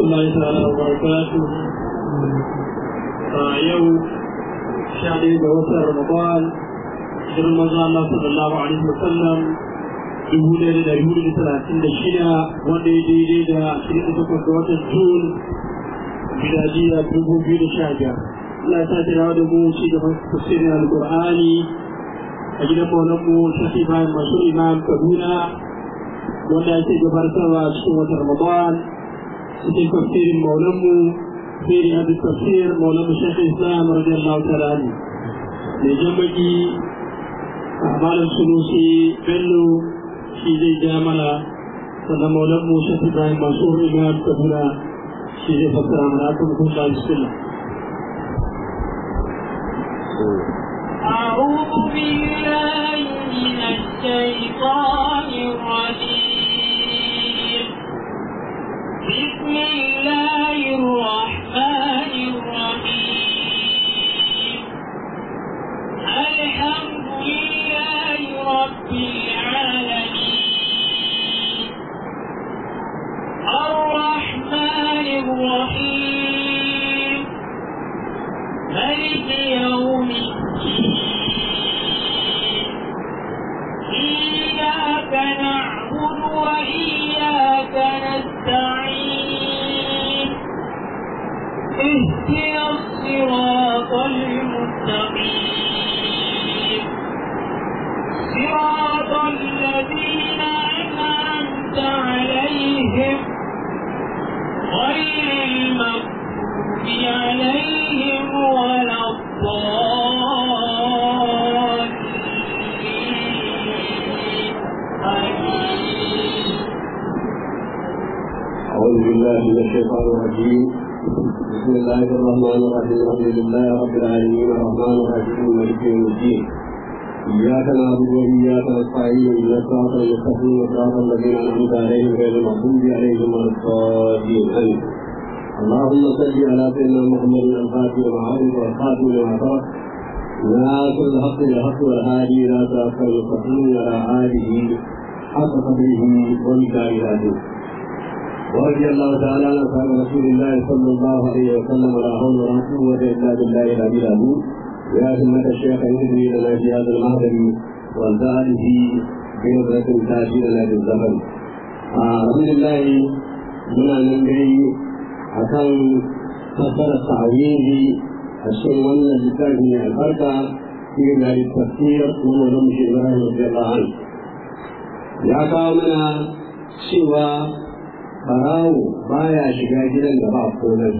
الله تعالى وبركاته يوم شهر وسط رمضان hijirar maza Allah sallallahu alaihi wa sallam dubu ɗaya da ɗari hudu da talatin da shida wanda ya daidai da ashirin da takwas ga watan Jun miladiya dubu biyu da sha biyar. Allah ya sake dawo da mu ci gaban tafsirin Alƙur'ani a gidan maulanmu Shafi Bayan Masu Imam Kaduna wanda ake gabatarwa cikin watan Ramadan cikin tafsirin maulanmu Firi Abdul Tafsir maulanmu Shafi Islam radiyallahu ta'ala anhu. Mai jan baki malam sunusi bello shi zai ja mana sannan maulan musa ibrahim masu imam kaduna shi zai fassara mana akan hukun da bismillah أعوذ بالله من الشيطان الرجيم بسم الله الرحمن الرحيم الحمد لله رب العالمين الرحمن الرحيم ملك يوم الدين إياك نعبد وإياك نستعين اهدنا الصراط المستقيم صراط الذين أنعمت عليهم غير المغضوب عليهم ولا الضالين آمين أعوذ بالله من الشيطان الرجيم بسم الله الرحمن الرحيم الحمد لله رب العالمين الرحمن الرحيم مالك يوم الدين إياك نعبد وإياك نستعين إلى الصراط المستقيم صراط الذين أنعمت عليهم غير المغضوب عليهم ولا الضالين آمين اللهم صل على سيدنا محمد الفاتح وعلى والخاتم لما سبق ناصر الحق بالحق والهادي إلى صراط المستقيم وعلى آله حق قدره ومكاره العزيز ورضي الله تعالى عن اصحاب رسول الله صلى الله عليه وسلم ولا حول ولا قوه الا بالله العلي العظيم يا همة الشيخ يهدي لنا في هذا المهدم وانتهته بنظرة تاتي لنا بالزمن. الحمد لله من ننبغي akan fassara ta'awili a cikin wannan littafi mai albarka shi da tafsir wannan zama shi Ibrahim radiyallahu anhu ya kawo mana cewa barawo baya shiga gidan da ba komai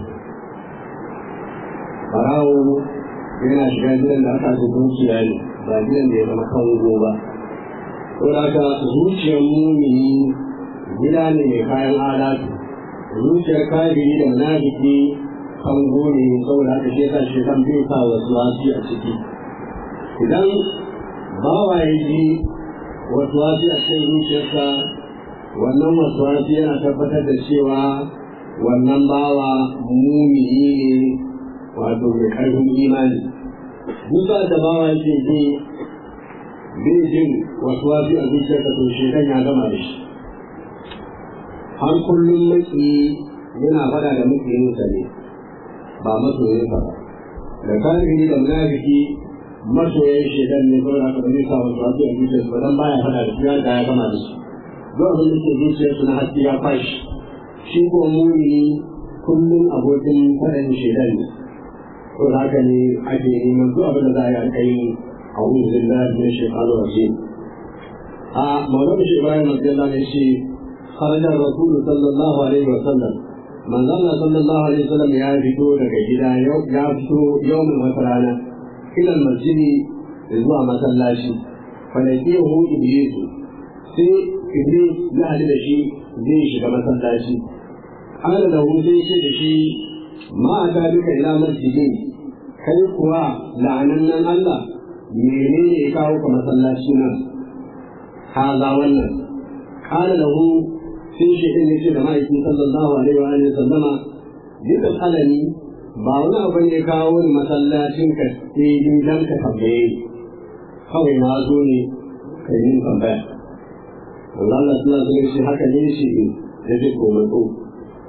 barawo yana shiga gidan da aka ji dukiya ne ba gidan da ya zama kango ba ko da haka zuciyar mumini gida ne mai kayan alatu zuciyar kafiri da munafiki kango ne saboda haka shi yasa shi kan bai sa wasu wasi a ciki idan bawa ya ji wasu wasi a cikin zuciyarsa wannan wasuwasi yana tabbatar da cewa wannan bawa mumini ne wato mai karfin imani duka da bawa yake ji bai jin wasuwasi a zuciyarsa to shekan ya gama da shi har kullum maki yana fada da makiyinsa ne ba masoyinsa ba da kafiri da munafiki masoyan shekan ne saboda haka ba zai sa wasuwasi a zuciyarsa ba dan baya fada da shi ya ya gama da shi duk abin da ke zuciyarsu na haske ya fashi shi ko muni kullum abokin faɗin shaidan ne ko da haka ne ake neman duk abin da za a yi aka yi a wurin zillar da shekaru waje a maulan shi ibrahim abdullah ne shi kharajar rasulu sallallahu alaihi wa sallam manzon Allah sallallahu alaihi wa sallam ya fito daga gida ya fito yawmin wata rana ilal masjidi zuwa masallaci fa laqiyahu iblisu sai iblis ya haɗu da shi zai shiga masallaci ana da zai ce da shi ma a ta duka ila masjidin kai kuwa la'anannan Allah menene ya kawo ka masallaci nan haza wannan kana lahu sai shi din yace da ma'aikin sallallahu alaihi wa alihi sallama duka alani ba wani abu ne kawo ni masallacin ka sai ni dan ka tambaye kawai na zo ne kai yin tambaya Allah Allah sallallahu alaihi haka ne shi da duk komai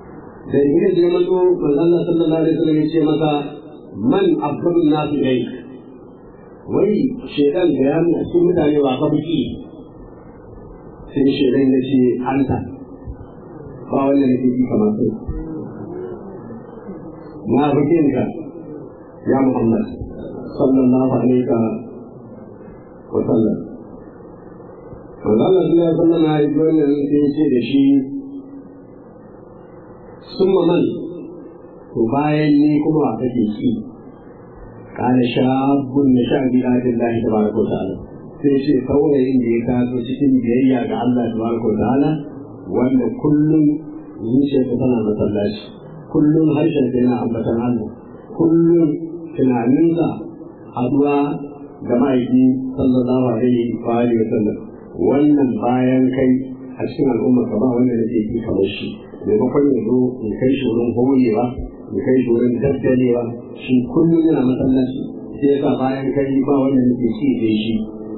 da iblis ya mato manzo Allah sallallahu alaihi wasallam ya ce masa man afdalu nasu ilayk wai shedan da ya nuna cikin mutane ba ka buki sai shedan ya ce anta ba wanda nake ji kamar kai na bukin ka ya Muhammad sallallahu alaihi wa sallam Allah ya sallama ya ji wannan sai ya ce da shi sun man to bayan ni kuma wa kake ki kana shabun na sha bi ayatin lahi tabaraka wa ta'ala sai ce saurayin da ya taso cikin biyayya ga Allah tabaraka wa ta'ala wanda kullum zuciyarsa tana masallaci kullum harshen yana ambatan Allah kullum tunaninsa haduwa da ma'aiki sallallahu alaihi wa alihi wa sallam wannan bayan kai a cikin al'umma ka ba wanda nake ki kamar shi maimakon ya zo in kai shi wurin hoyewa in kai shi wurin daddalewa shi kullum yana masallaci sai ya sa bayan kai ba wanda nake ci da shi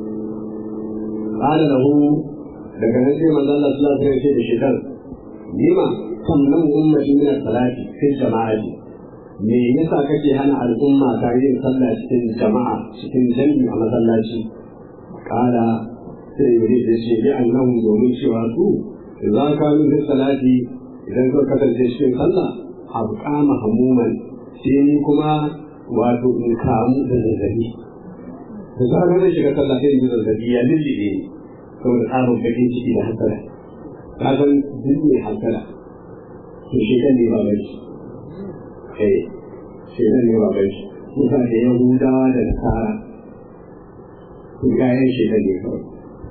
qala lahu daga nan sai manzo Allah sallallahu alaihi wasallam da shekar lima sannan ummati min salati sai jama'ati me yasa kake hana al'umma ta yin sallah cikin jama'a cikin jami'i a masallaci qala sai iblis ya ce bi annahu domin cewa su idan ka yi salati idan ka kasance cikin sallah abqa mahmuman sai ni kuma wato in kamu da zazzabi da zarar na shiga sallah sai in ji zazzabi ya lullube saboda tsarin bakin ciki da hasara ka san duk mai hasara to shekan ne ba bai eh shekan ne ba bai kusa da yahudawa da nasara kun gayan shekan ne kawai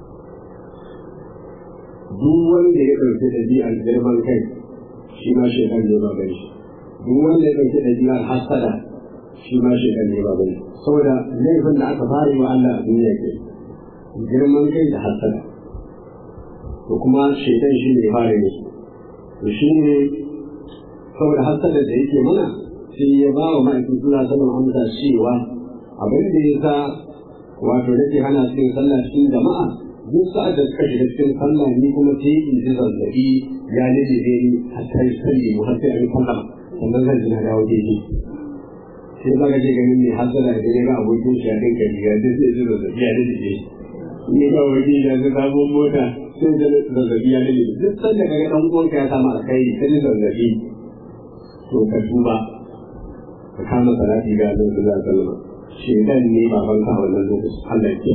duk wanda ya ɗauki ɗabi'ar girman kai shi ma shekan ne ba bai duk wanda ya ɗauki ɗabi'ar hasada shi ma shekan ne ba bai saboda laifin da aka fara yi wa Allah a duniya ke girman kai da hasada to kuma shekan shi ne fara yi to shi ne saboda hasada da yake mana sai ya ba wa ma'aikin suna sanin amsa cewa abin da ya sa wato nake hana cikin sallah cikin jama'a duk sa'ad da suka shiga cikin sallah ni kuma sai in ji zazzabi ya lalace ni hatta yi salli mu har sai an sallah sannan zan ji na dawo daidai sai ba ka je ganin mai hasala da ya ga abokin shi a dinka riga duk sai ji zazzabi ya lalace ni ga wani da ga sabon mota sai da zazzabi ya lalace duk sanda ka ga dan uwanka ya samu alkhairi sai ji zazzabi to ka tuba ka kama salati ga Allah sallallahu alaihi wasallam shedan ne babanka a wannan lokacin Allah ya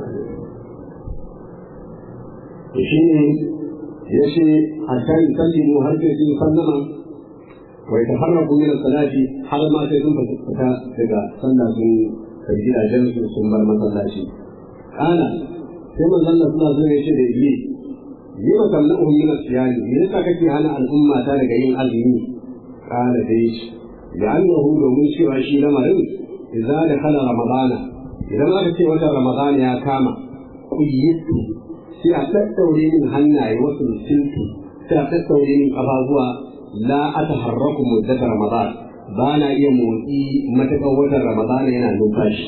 to shi ne ya ce a kan sallimu har sai sun sallama wai ta harrabu min salati har ma sai sun fita daga sallah sun kai gidajen su sun bar masallaci kana sai manzon Allah sallallahu alaihi wasallam ya ce da iblis yi wa sallahu min asiyani me yasa kake hana al'umma ta daga yin azumi kana dai shi da annahu domin cewa shi lamarin idza da kana ramadana idan aka ce wata ramadana ya kama kuyitu sai a tattaure min hannaye wasu silki sai a tattaure min ƙafafuwa la a taharraku muddatar ramadan ba na iya motsi matakan watan ramadan yana numfashi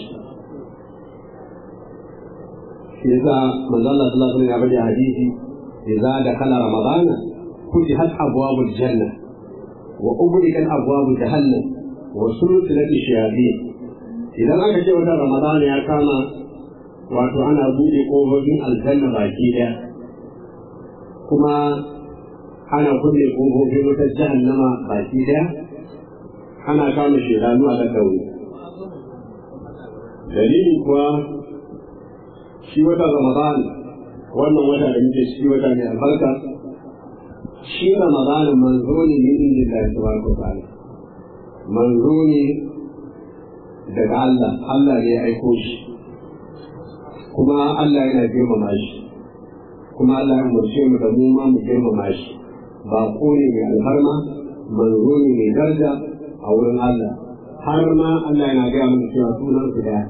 shi yasa manzo Allah sallallahu alaihi wasallam ya bada hadisi idza dakhala ramadana futihat abwabul janna wa ughliqat abwabul jahannam wa sulsilat shayatin idan aka ce watan ramadan ya kama wato ana buɗe ƙofofin aljanna baki ɗaya kuma ana kulle ƙofofin wutar jahannama baki ɗaya ana kama shedanu a ɗaɗɗaure dalili kuwa shi wata ramadan wannan wata da muke shi wata mai albarka shi ramadan manzo ne min inda Allah tabaraka ta'ala manzo ne daga Allah Allah ne ya aiko shi kuma Allah yana girmama shi kuma Allah ya umarce mu da mu ma mu girmama shi ba ko ne mai alfarma manzo ne mai daraja a wurin Allah har ma Allah yana gaya mana cewa sunan su daya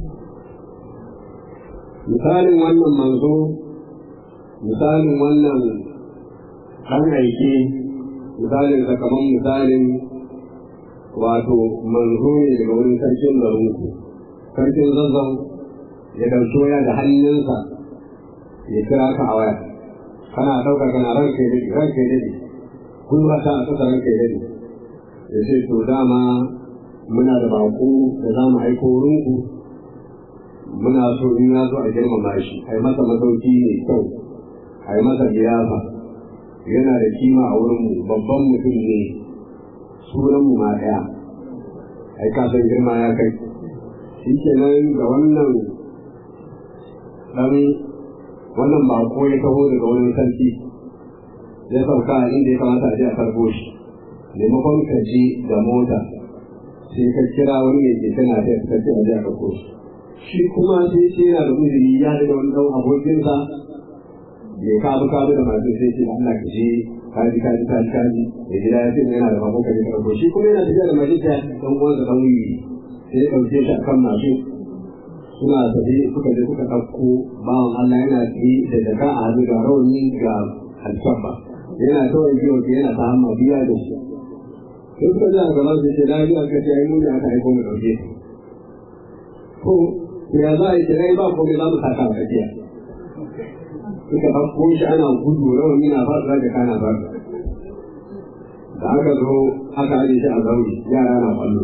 misalin wannan manzo misalin wannan ɗan aike misalin sa kamar misalin wato manzo ne daga wurin sarkin garinku sarkin zazzau ya ɗauki waya da hannunsa ya kira ka a waya kana ɗauka kana ranka ya daɗe ranka ya daɗe gwiwa ta a ƙasa ranka ya dade ya ce to dama muna da baƙo da za mu aiko wurinku muna so in ya zo a girmama shi a yi masa masauki mai kyau a yi masa liyafa yana da kima a wurinmu babban mutum ne sunanmu ma ɗaya ai kasan girma ya kai shi kenan ga wannan ɗan wannan bako ya taho daga wani sarki ya sauka a inda ya kamata a je a karbo shi maimakon ka je da mota sai ka kira wani mai keke na ta ka ce a je a karbo shi shi kuma sai ce yana da uzuri ya daga wani ɗan abokinsa ya kabu kabu da masu sai ce Allah ka je kaji kaji kaji kaji da gida ya ce yana da bako ka je karbo shi kuma yana tafiya da masu ta ɗan uwansa ɗan wuyi sai ya ɗauke shi a kan mashin suna tafi suka je suka ɗauko bawan Allah yana tsaye da jaka a hannu ga rauni ga alfabba yana kawai biyo ke yana ta hamma biya da shi sai suka ji a gaban su ce na biya ka ce ai mun aka aiko mu ɗauke ko ya za a yi kirai ba ko za mu saka a tsakiya suka ɗauko shi ana gudu rauni na fasa da kana fasa da aka zo aka aje shi a zauri yara na kwallo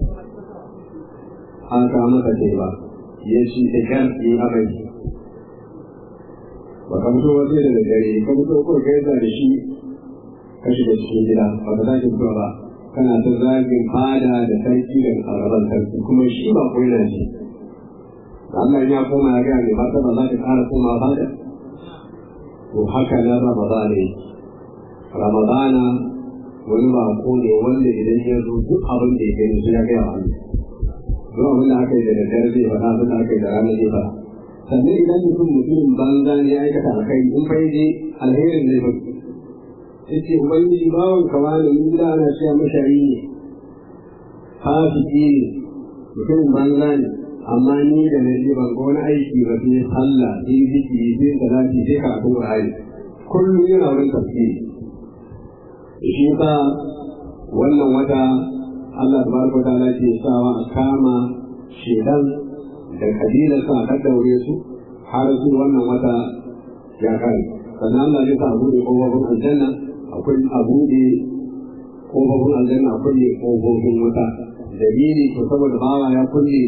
an kawo masa teba ya ci da kyan yi amai ba ka fito wasu da dare ka fito ko ka yadda da shi ka shiga cikin gida ba ka zaki fito ba kana ta zagin fada da sarki da araban sarki kuma shi ba ko yana ce Allah ya koma ya gaya mai fata ba za ka ƙara koma fada to haka na Ramadana ne Ramadana wani bako ne wanda idan ya zo duk abin da ya gani sai ya gaya wa Allah duk abin da aka yi da daddare zai faɗa abin da aka yi da rana zai faɗa sannan idan mutum mutumin banza ne ya aikata alkai in fa je alherin zai faɗi sai ce ubangiji bawan kawa ne mun gida ana cewa mashari ne fasiki ne mutumin banza ne amma ni da na je ban ga wani aiki ba sai sallah sai zikiri sai salati sai karatun Qur'ani kullum yana wurin tafsiri shi ka wannan wata Allah tabaraka ta'ala ke sawa a kama shedan da kabilar sa a daure su har su wannan wata ya kai sannan Allah ya sa a buɗe ƙofofin aljanna akwai a buɗe ƙofofin aljanna akwai ƙofofin wuta dalili ko saboda bawa ya kulle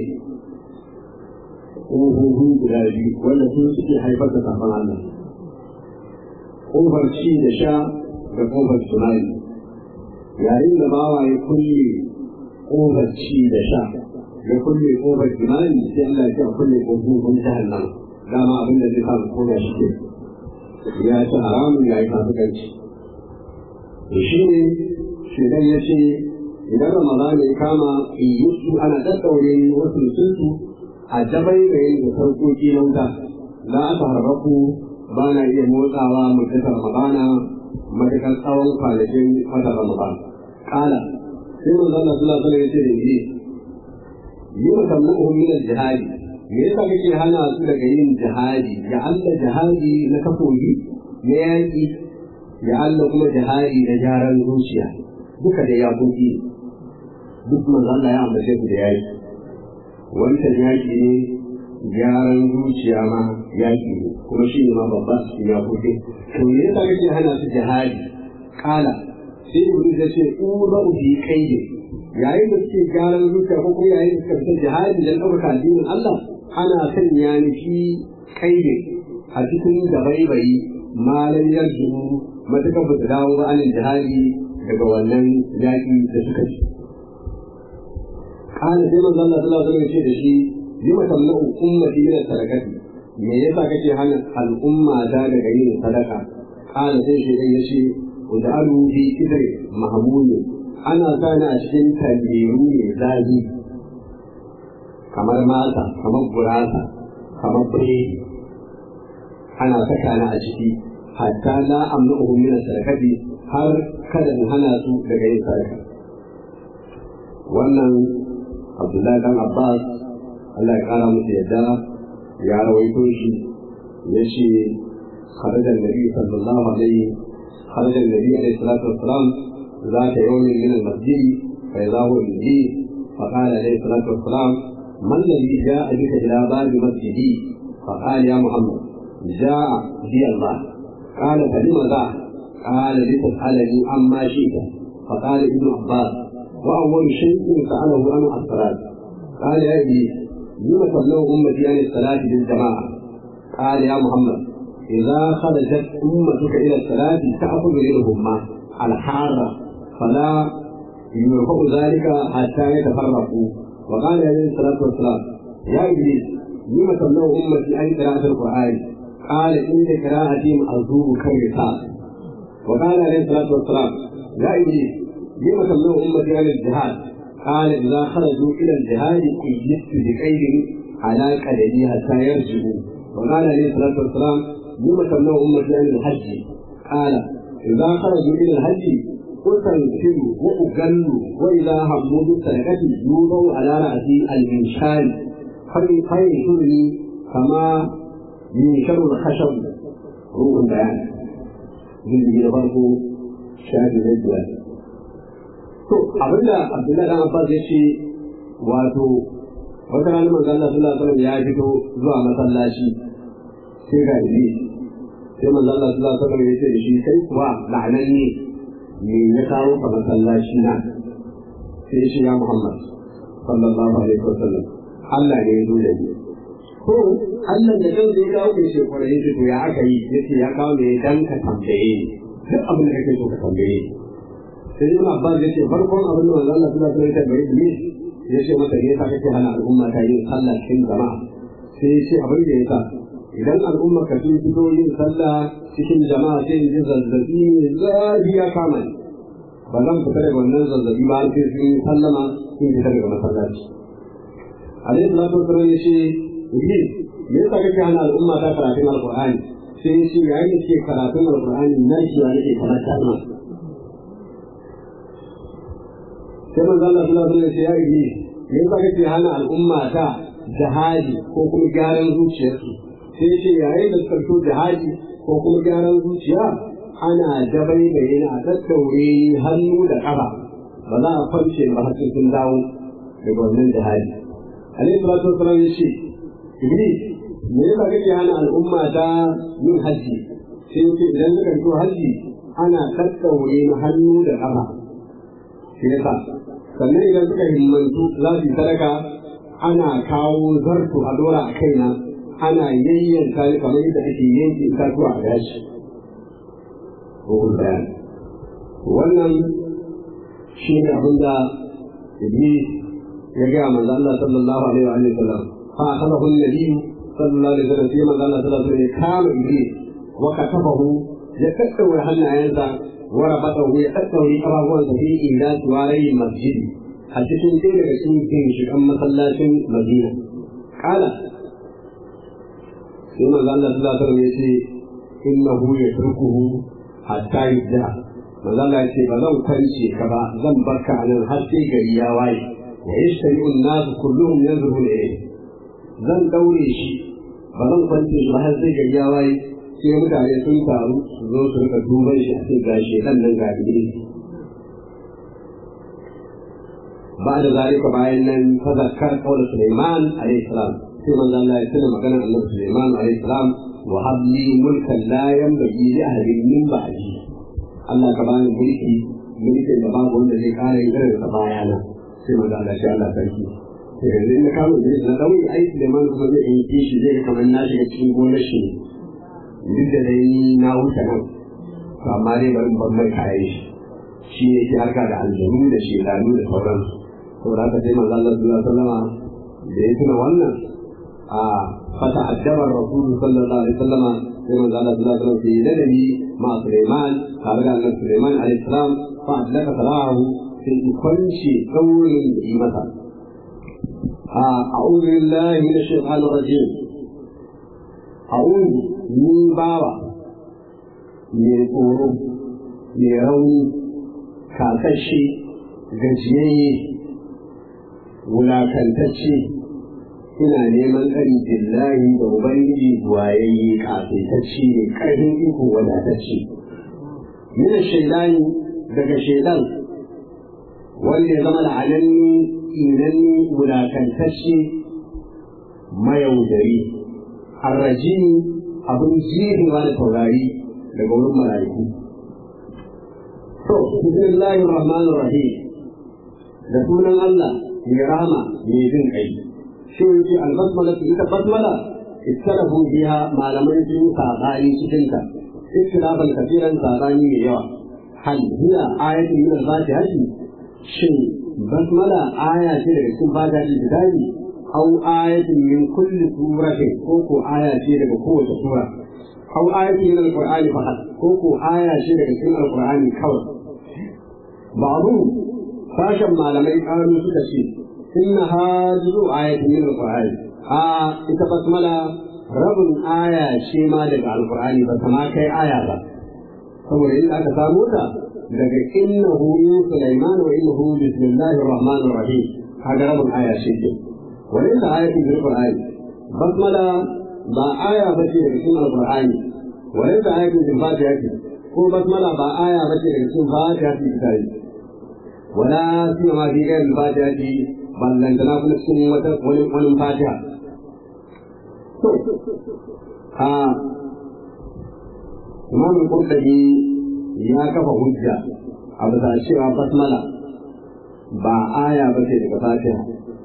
ƙofofin guda biyu wanda sun suke haifar da safan Allah ƙofar ci da sha da ƙofar tunani yayin da bawa ya kulle ƙofar ci da sha ya kulle ƙofar tunani sai Allah ya kulle ƙofofin jahannam dama abin da zai samu koda shi ke ya ci haramun ya yi fasikanci to shi ne shedan ya ce idan ramadana ya kama iyusu ana daddaure wasu mutuntu a jabai da yin da sauƙoƙi na wuta za a harbaku ba na iya motsawa mutum ramadana matuƙar tsawon kwanakin wata ramadan kala sai manzo Allah sallallahu alaihi wasallam ya ce da ni yi wa tamuhum min al-jihadi me yasa kake hana su daga yin jihadi ya Allah jihadi na kafofi na yaƙi ya Allah kuma jihadi na gyaran zuciya duka da yaƙoƙi duk manzo Allah ya ambace su da yaƙi wancan yaƙi ne gyaran zuciya ma yaƙi ne kuma shi ne ma babba su yaƙoƙi to me yasa kake hana su jihadi kala sai iblis ya ce ura bi kaide yayin da suke gyaran zuciya ko kuma yayin da suka fita jihadi dan ɗaukaka addinin Allah ana sanya ni shi kaide a cikin dabaibayi malam yarju matuƙar ba su dawo ba anin jihadi daga wannan yaƙi da suka ci kana sai manzo Allah sallallahu alaihi wasallam ya ce da shi lima tamna'u ummati min sadaqati me yasa kake hana al'umma ta daga yin sadaka kana sai shi ya ce uj'alu fi kidri mahmud ana sani a cikin tandiru ne zazi kamar mata kamar gurasa kamar biredi ana saka ni a ciki hatta la amnuhum min sadaqati har kada in hana su daga yin sadaka wannan Abdullahi dan Abbas Allah ya kara musu yadda ya rawaito shi ya ce خرج النبي صلى الله عليه خرج النبي عليه الصلاة والسلام ذات يوم من المسجد فإذا هو الجديد فقال عليه الصلاة والسلام ما الذي جاء بك إلى باب مسجدي فقال يا محمد جاء بي الله قال فلم ذا قال لتسألني عما شئت فقال ابن عباس وأول شيء سأله عن الصلاة قال يا إبليس لم تبلغ أمتي عن الصلاة بالجماعة قال يا محمد إذا خرجت أمتك إلى الصلاة تأخذ منهما الحارة فلا يرفع ذلك حتى يتفرقوا وقال عليه الصلاة والسلام يا إبليس لم تبلغ أمتي عن قراءة القرآن قال إن قراءتهم أزور كالرسال وقال عليه الصلاة والسلام يا إبليس لم تبلغ أمتي عن الجهاد قال إذا خرجوا إلى الجهاد اجلست بقيد على قدري حتى يرجعوا وقال عليه الصلاة والسلام لم تبلغ أمتي عن الحج قال إذا خرجوا إلى الحج أسلسل وأجل وإذا هموا بالسرقة يوضع على رأسي المنشار فينشرني كما ينشر الخشب روح البيان jirgi na farko shafi na biyar. To abinda Abdullahi dan Abbas ya ce wato wata ranar manzo Allah sallallahu alaihi ya fito zuwa masallaci sai ga ibi sai manzo Allah sallallahu alaihi ya ce da shi kai kuwa la'anan ne me ya kawo ka masallaci na sai shi ya Muhammad sallallahu alaihi wasallam Allah ne ya zo da ni ko Allah da kansa ya kawo kai shekara yace to ya aka yi yace ya kawo ne dan ka tambaye ni duk abin da kake so ka tambaye ni sai Ibn Abbas yace farkon abin da manzo Allah sallallahu alaihi wasallam ya tambaye yace masa ne ka kake hana al'umma ta yin sallah cikin jama'a sai yace abin da yasa idan al'umma ka sun fito yin sallah cikin jama'a sai ji zazzabi ne zafi ya kama ni ba zan fita daga wannan zazzabi ba sai sun sallama sun fita daga masallaci alaihi salatu wasallam yace Iblis, me yasa kake hana al'umma ta karatun Alƙur'ani? Sai ya ce yayin da suke karatun Alƙur'ani nan shi ya nake kamar kalma. Sai manzo Allah sallallahu alaihi wasallam ya Iblis, me yasa kake hana al'umma ta jihadi ko kuma gyaran zuciyarsu? Sai ya ce yayin da suka fito jihadi ko kuma gyaran zuciya ana dabai da yana daddaure hannu da ƙafa ba za a kwance ba har sai sun dawo daga wannan jihadi. Alaihi salatu wasallam ya ce Iblis, me yasa kake hana al'umma ta yin hajji? Sai yake idan suka fito hajji ana tattaure na hannu da ƙafa. Shi yasa, sannan idan suka himmantu za su yi sadaka ana kawo zarto a dora a kaina ana yayyanka ni kamar yadda ake yanke itatuwa a gashi. Ruhul bayan. Wannan shi ne abin da Iblis ya gaya manzo Allah sallallahu alaihi wa sallam. فأخذه النبي صلى الله عليه وسلم فيما قال صلى الله عليه وسلم كام إبليس وكتفه يكتب الحن عينه وربطه يكتب لقراه في إلى سواري المسجد حتى تنتهي لكسين في شكم مسلاة مدينة قال فيما قال صلى الله عليه وسلم إنه يتركه حتى يبدأ manzo Allah ya ce ba zan kwance ka ba zan barka a nan har sai gari ya waye wa yashtari an-nas kulluhum yanzuru ilayhi zan daure shi ba zan kwance shi ba har sai gari ya waye sai mutane sun taru su zo su rika duban shi a cikin gashi dan nan ga ne ba da zalika bayan nan fa zakkar qawl Sulaiman alayhi salam sai manzo Allah ya tuna maganar Annabi Sulaiman alayhi salam wa habli mulkan la yanbaghi li ahadin min ba'di Allah ka bani mulki mulkin da babu wanda zai kare irin da bayana sai manzo Allah ya Allah sarki yanzu in na kama Idris na ɗauki aiki da man kuma zai yi kishi zai kamar na shiga cikin gonar shi duk da dai na wuce nan to amma dai bari ban mai kayan shi shi ne yake harka da aljanu da shedanu da sauransu saboda haka sai manzo Allah sallallahu alaihi wasallama da ya tuna wannan a fata addabar rasulu sallallahu alaihi wasallama sai manzo Allah sallallahu alaihi wasallam sai ladabi ma Sulaiman tare da annabi Sulaiman alaihi salam fa adlaka salahu sai kwanci daurin da yi masa أعوذ بالله من الشيطان الرجيم أعوذ من بابا من tsoro mai rauni kasashe gajiyayye wulakantacce ina neman ƙari billahi da ubangiji wayayye kasaitacce ne ƙarfin iko wadatacce mina shaidani daga shaidan wanda ya zama la'ananni inanni wulakantacce mayaudari arrajini abin jirewa da taurari daga wurin mala'iku to bismillahir rahmanir rahim da sunan Allah mai rahama mai jin kai shi yake albasmala ita basmala ittarafu biha malaman sun sabani cikin ta ikhtilafan kafiran sabani mai yawa hal hiya ayatun min al-fatiha shin basmala aya ce daga cikin fatiha kitabi aw ayatun min kulli suratin ko ko aya ce daga kowace sura aw ayatun min al-qur'ani faqat ko ko aya ce daga cikin al-qur'ani kawai ba'du sashen malamai kanu suka ce inna hajizu ayatun min al-qur'ani a ita basmala rabin aya ce ma daga al-qur'ani ba ta ma kai aya ba saboda inda aka samu ta daga innahu min sulaiman wa innahu bismillahir rahmanir rahim kaga rabin aya ce ce وليس آية في القرآن بسملة با آية بشي daga cikin Alƙur'ani وليس آية في الفاتحة ko basmala ba aya bace daga cikin fatiha fi kitabi wala sima fi ghairi fatiha fi ballantana kuma cikin wata wani wani fatiha to a Imam Qurtubi ya kafa hujja a bisa cewa basmala ba aya bace daga fatiha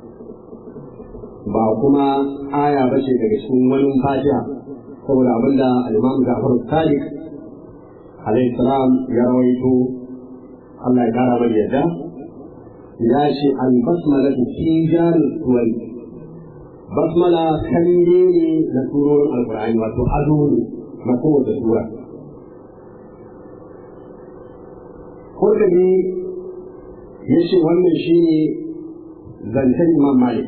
ba kuma aya ba ce daga cikin wani fatiha saboda abinda al-imam Ja'far Sadiq alayhi salam ya rawaito Allah ya kara mai yadda ya ce al-basmala fi jaril suwari basmala kalle ne na surorin alkur'ani wato ado ne na kowace sura Kurkani ya ce wannan shi ne zancen Imam Malik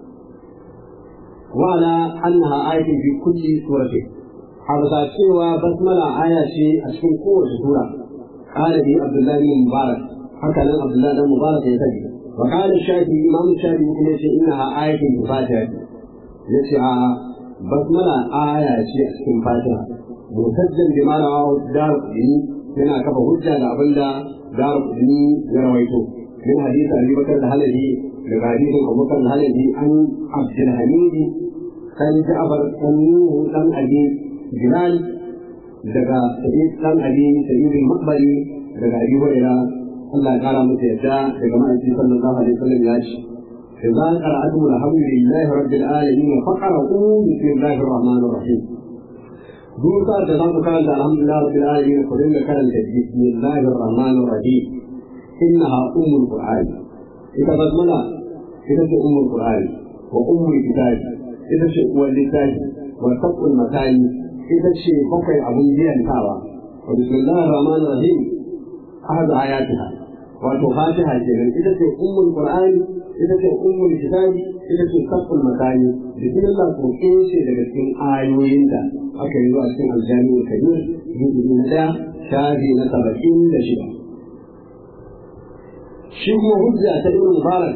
وعلى أنها آية في كل سورة هذا سوى بسملة آية شيء أشكل قوة سورة قال به عبد الله بن مبارك هكذا عبد الله بن مبارك يتجي وقال الشافعي إمام الشافعي يقول إنها آية في الفاتحة يسعى بسملة آية شيء أشكل فاتحة مسجل بما رواه دار الدين هنا كفى هجة لأبن دار الدين يرويته من حديث أبي بكر الهلبي daga hadisin abubakar halabi an abdulhamidi kan ja'far kan nuhu dan abi bilal daga sa'id dan abi sa'id al-maqbari daga abi hurairah Allah ya kara masa yadda daga ma'aiki sallallahu alaihi wasallam ya ce إذا قرأتم الحمد لله رب العالمين فقرأوا بسم الله الرحمن الرحيم دوسا تزام كانت الحمد لله رب العالمين كلنا كانت بسم الله الرحمن الرحيم إنها أم القرآن إذا بسمنا ita ce ummul qur'ani wa ummul kitabi ita ce uwar littafi wa taqul matani ita ce bakwai abun biyantawa wa bismillahir rahmanir rahim ahad ayatiha wato fatiha kenan ita ce ummul qur'ani ita ce ummul kitabi ita ce taqul matani bismillah ko ce daga cikin ayoyin da aka yi a cikin aljami'ul kabir juzu na daya shafi na saba'in da shida shi kuma hujja ta ibn mubarak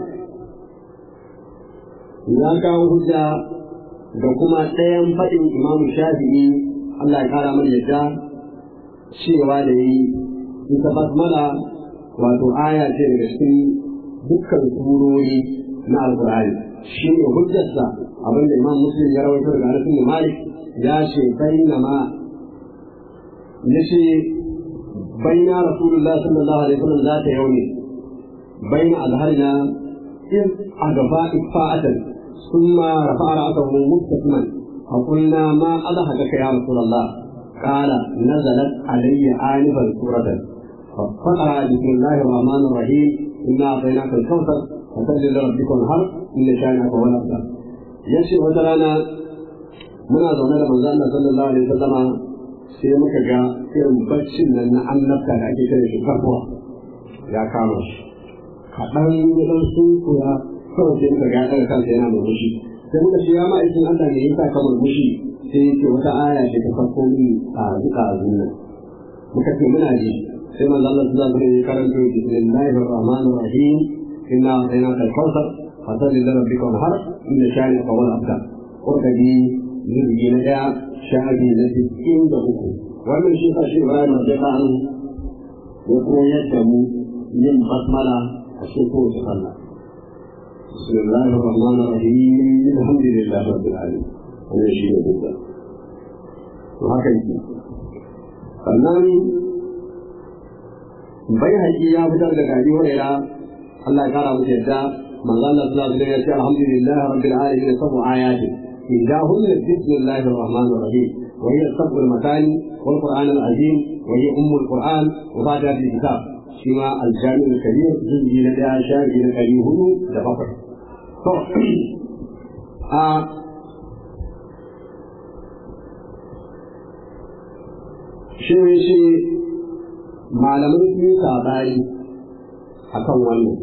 ya kawo hujja da kuma ɗayan faɗin imam shafi'i Allah ya kara mana yadda cewa da yi ita basmala wato aya ce daga cikin dukkan surori na alkur'ani shi ne hujjarsa abinda imam muslim ya rawaito daga Anas bin Malik ya ce bainama ya ce baina rasulullah sallallahu alaihi wasallam za ta yauni baina azharina in agaba ifa'atan ثم رفع رأسه مبتسما فقلنا ما أضحكك يا رسول الله قال نزلت علي آنفا سورة فقرأ بسم الله الرحمن الرحيم إنا أعطيناك الكوثر فصل لربك وانهر إن شانك هو الأبتر يشي وترانا muna zaune da manzo Allah sallallahu alaihi wasallama sai muka ga irin baccin nan na annabta da ake kira shi farko ya kama shi kaɗan ya ɗan sunkuya kawai sai muka ga ya ɗaga kansa yana murmushi sai muka ce ya ma'aikin Allah ne ya sa ka murmushi sai yake wata aya ce ta farko min a duka a nan muka ce muna ji sai manzo Allah sallallahu alaihi wasallam ya karanto bismillahir rahmanir rahim inna a'tainaka al-kawthar fasalli li rabbika wanhar inna shani'aka huwal abtar qurbi jirgi na daya shafi na cikin da uku wannan shi sa shi Ibrahim da ta'ala ya koyar da mu yin basmala a cikin kowace sallah بسم الله الرحمن الرحيم الحمد لله رب العالمين wannan shi ne duka to haka yake sannan bai haƙi ya fitar da gari huraira Allah ya kara musu yadda manzo Allah sallallahu alaihi wasallam ya ce alhamdulillah rabbil alamin sabu ayatin إحداهن بسم الله الرحمن الرحيم وهي السبع المثاني والقرآن العظيم وهي أم القرآن وفاتحة الكتاب شما الجامع الكبير جزء لدى شاهد الكريم هدو لفقر shi ne shi malamin su yi sabari a kan wannan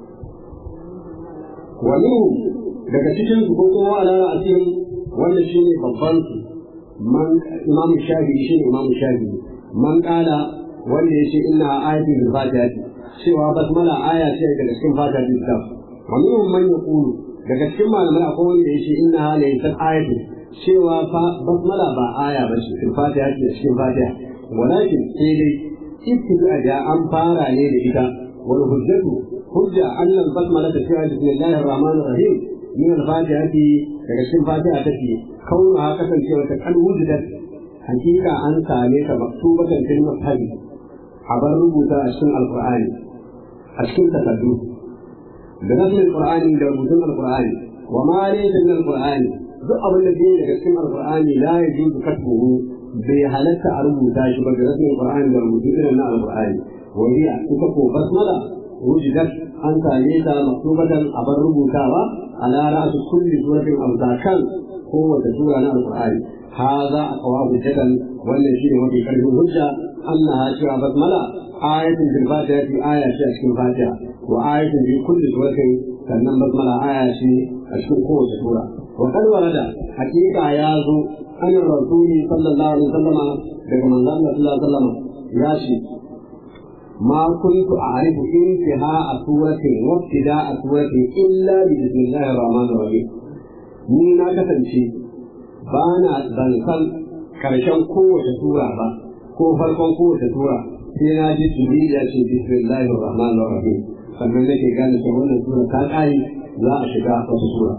wani daga cikin su ko kuma ala asirin wanda shi ne babban su man imamu shafi shi ne imamu shafi man kala wanda ya ce ina ayatin bil fatiha cewa basmala aya ce daga cikin fatiha bil kitab wa minhum man yaqulu daga cikin malamai akwai wanda ya ce inna laysa ayatin cewa fa basmala ba aya ba ce fil fatiha ce cikin fatiha walakin sai dai ibtida da an fara ne da ita wal hujjatu hujja annal basmala ta cewa bismillahir rahmanir rahim min al-fatihati daga cikin fatiha take kauna kasancewa ta kan wujudat hakika an same ta maktubatan fil mushafi a bar rubuta a cikin alqur'ani a cikin takardu da nasin alqur'ani da rubutun alqur'ani wa ma laysa min alqur'ani duk abin da ke daga cikin alqur'ani la yajuzu katbuhu bai halatta a rubuta shi ba da nasin alqur'ani da rubutun irin na alqur'ani wa hiya kuka ko basmala wujudat an same ta maktubatan a bar rubutawa على رأس كل سورة أو ذاكر قوة سورة القرآن هذا أقوى حجة والذي هو في قلب الحجة أنها سورة بسملة آية في الفاتحة في آية في أشكال الفاتحة وآية في كل سورة كان بسملة آية في أشكال قوة سورة وقد ورد حقيقة يازو أن الرسول صلى الله عليه وسلم لكم الله صلى الله عليه وسلم ياشي ما كنت أعرف انتهاء سورة وابتداء سورة إلا بسم الله الرحمن الرحيم ni na kasance ba na ban san karshen kowace sura ba ko farkon kowace sura sai na ji tuni ya ce bismillahir rahmanir rahim sannan nake gane cewa wannan sura ta kai za a shiga wata sura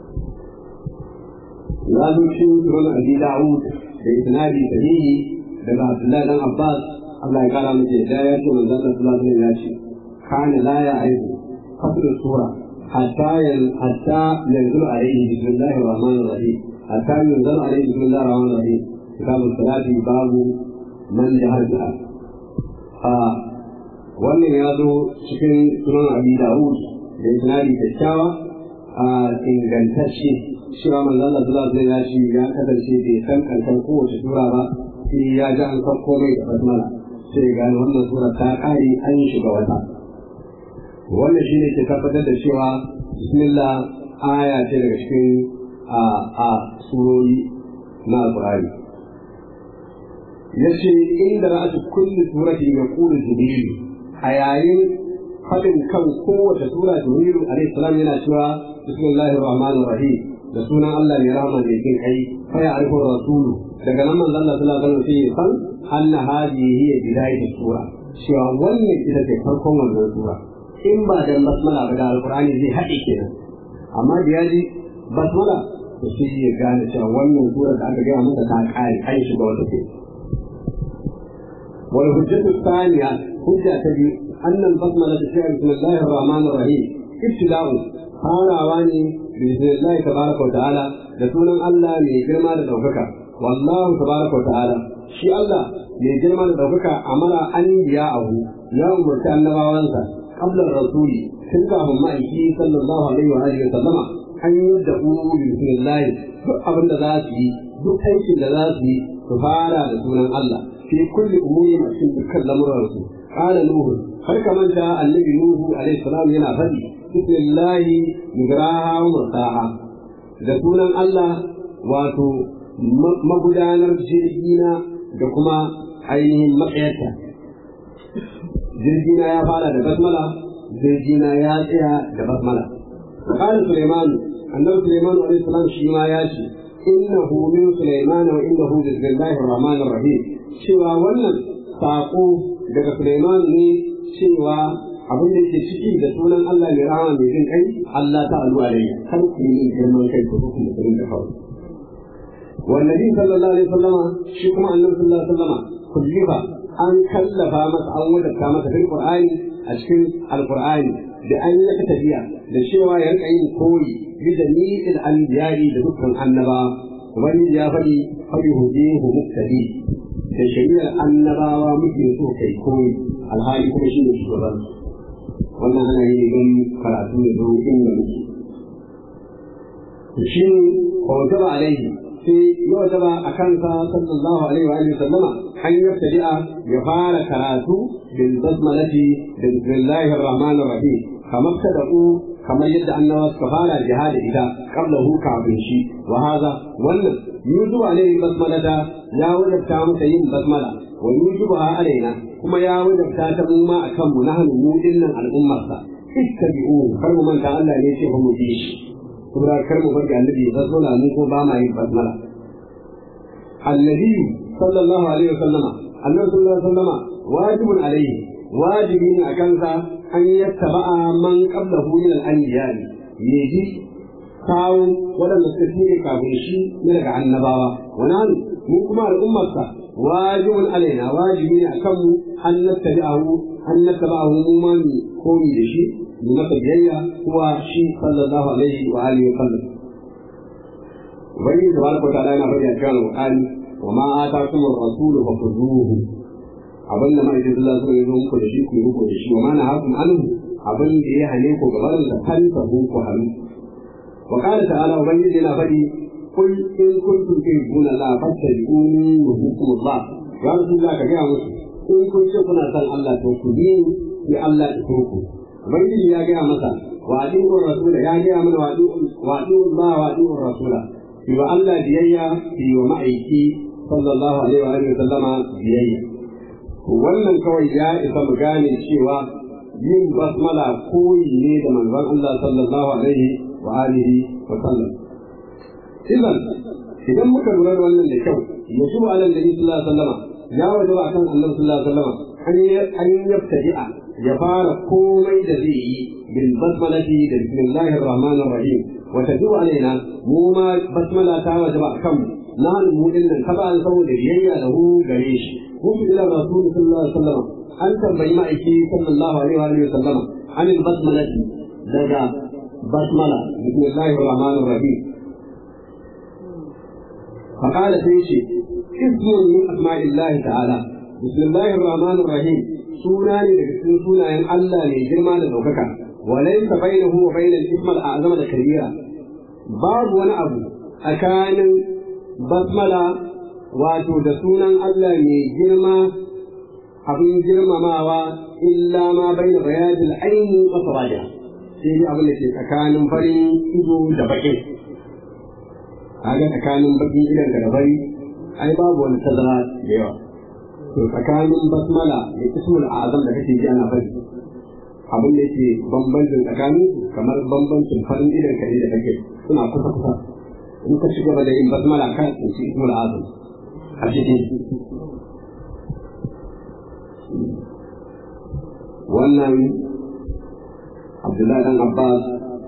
ya zo cikin sunan abi da'ud da isnadi sahihi daga abdullahi dan abbas Allah ya kara mace da ya ce manzon Allah sallallahu alaihi ya ce kana la ya aibu fasl sura hatta yan hatta yanzu alaihi bismillahir rahmanir rahim hatta yanzu alaihi bismillahir rahmanir rahim kitabul salati babu man jahar biha a wannan ya zo cikin sunan abi dawud da isnadi kyakkyawa a ingantacce cewa manzon Allah sallallahu alaihi ya ce ya kasance bai san karshen kowace sura ba sai ya ji an san komai da basmala sai gane wannan sura ta kare an shiga wata wannan shi ne ke tabbatar da cewa bismillah aya ce daga cikin a a surori na alqur'ani yace inda ra'atu kulli surati yaqulu jibril a yayin fadin kan kowace sura jibril alaihi salam yana cewa bismillahir rahmanir rahim da sunan Allah mai rahama da yake kai fa ya arifu rasulu daga nan manzon Allah sallallahu alaihi wasallam sai ya san anna hadhihi hiya bidayatu sura cewa wannan ita ce farkon wannan sura in ba da basmala ba da alqur'ani zai haɗe kenan amma da yaji basmala to sai ya gane cewa wannan sura da aka gaya masa ta kare an shiga wata ce wal hujjatu thaniya hujja ta biyu annal basmala ta ce bismillahir rahmanir rahim ibtida'u farawa ne bismillahi tabaraka wa ta'ala da sunan Allah mai girma da daukaka wallahu tabaraka wa ta'ala shi Allah mai girma da daukaka amara an biya abu ya umarci annabawansa qabla rasuli tun kafin ma'aiki sallallahu alaihi wa alihi wa sallama an yi da ulu bismillahi duk abin da za su yi duk aikin da za su yi su fara da sunan Allah fi kulli umurin a cikin dukkan lamuransu qala nuhu har ka manta annabi nuhu alaihi salam yana faɗi bismillahi migraha wa murtaha da sunan Allah wato magudanar jirgina da kuma ainihin matsayarta jirgina ya fara da basmala jirgina ya tsaya da basmala قال سليمان أنه سليمان عليه السلام شيما ياشي إنه من سليمان وإنه بسم الله الرحمن الرحيم شوى ولن ساقو daga Suleiman ne cewa abin da yake ciki da sunan Allah mai rahama mai jin kai Allah ta alu alayya kar ku yi girman kai ku kuma ku da kawai والنبي صلى الله عليه وسلم شكما النبي صلى الله عليه وسلم كلف an kallafa masa an wajabta masa fil qur'ani a cikin alqur'ani da an yi tafiya da cewa ya rika yin koyi bi jami'il anbiya'i da dukkan annaba wani ya faɗi faɗi hudihu muktadi da shari'ar annabawa muke so kai koyi alhali kuma shi ne shugaban wannan ana yi don karatu da don inda muke shi ne wajaba alaihi sai ya wajaba a kansa sallallahu alaihi wa sallama an yabtadi'a ya fara karatu bil basmalati da bismillahir rahmanir rahim kamar tada'u kamar yadda annabawa suka fara jihadi ita qablahu kafin shi wa hadha wannan yuzu alaihi basmalata ya wajabta masa yin basmala wa yujubuha alaina kuma ya wajabta ta mu ma akan mu nahnu mu dinnan al'ummarsa ittabi'u kar mu manta Allah ne ce ba mu bi shi kuma kar mu bar annabi basmala mu ko ba ma yin basmala annabi sallallahu alaihi wasallama annabi sallallahu alaihi wasallama wajibun alaihi wajibi ne akan sa an yattaba'a man qablahu min al-anbiya'i yaji kawo waɗanda suka shine kafin shi ne daga annabawa wannan mu kuma al'ummarsa wajibun alaina wajibi ne akan mu an nattabi'ahu an nattaba'ahu mu ma mu koyi da shi mu masa biyayya kuwa shi sallallahu alaihi wa alihi wa sallam ubangiji tabaraka ta'ala yana faɗi a cikin alqur'ani wa ma atakum ar-rasulu fakhudhuhu abin da mai sallallahu alaihi wa sallam ya zo muku da shi ku yi muku da shi wa ma nahakum anhu abin da ya hane ku gaban da kanta ku hannu وقال تعالى ومن يدنا فدي قل إن كنتم تحبون الله فاتبعوني يحببكم الله يا رسول الله كجا مسلم إن كنتم كنا سان الله توكلين يا الله تكوكو ومن يدي يا جا مسا وأدعوا الرسول يا جا من وأدعوا الله وأدعوا الرسول يبقى الله بيايا في ومعيكي صلى الله عليه وآله وسلم بيايا wannan kawai ya isa mu gane cewa yin basmala koyi ne da manzon Allah sallallahu alaihi وآله وسلم إذا إذا muka lura da wannan da kyau yasu ala nabi sallallahu alaihi wasallam ya wajaba akan annabi sallallahu alaihi wasallam an an yabtadi'a ya fara komai da zai yi bil basmalati da bismillahir rahmanir rahim wa tadu alaina mu ma basmala ta wajaba akan na mu din nan kaba an saboda biyayya da hu gare shi ku ila rasul sallallahu alaihi wasallam an tambayi ma'aiki sallallahu alaihi wa sallam an basmalati daga بسملة بسم الله الرحمن الرحيم فقال سيشي اسم من أسماء الله تعالى بسم الله الرحمن الرحيم سوناني لكسن سونا ين الله لجرما لدوكك وليس بينه وبين الاسم الأعظم الكبيرة باب وانا أبو أكان بسملة wato da sunan Allah mai girma abin girmamawa illa ma bai da bayanin aini wa sawaja sai dai abin da ke tsakanin farin ido da bakin kaga tsakanin bakin idon da bari ai babu wani tazara da yawa to tsakanin basmala da ismul azam da kake ji ana bari abin da yake bambancin tsakanin kamar bambancin farin idon ka da kake suna kusa kusa in ka shiga da yin basmala kan tsinci ismul azam a cikin wannan Abdullahi dan Abbas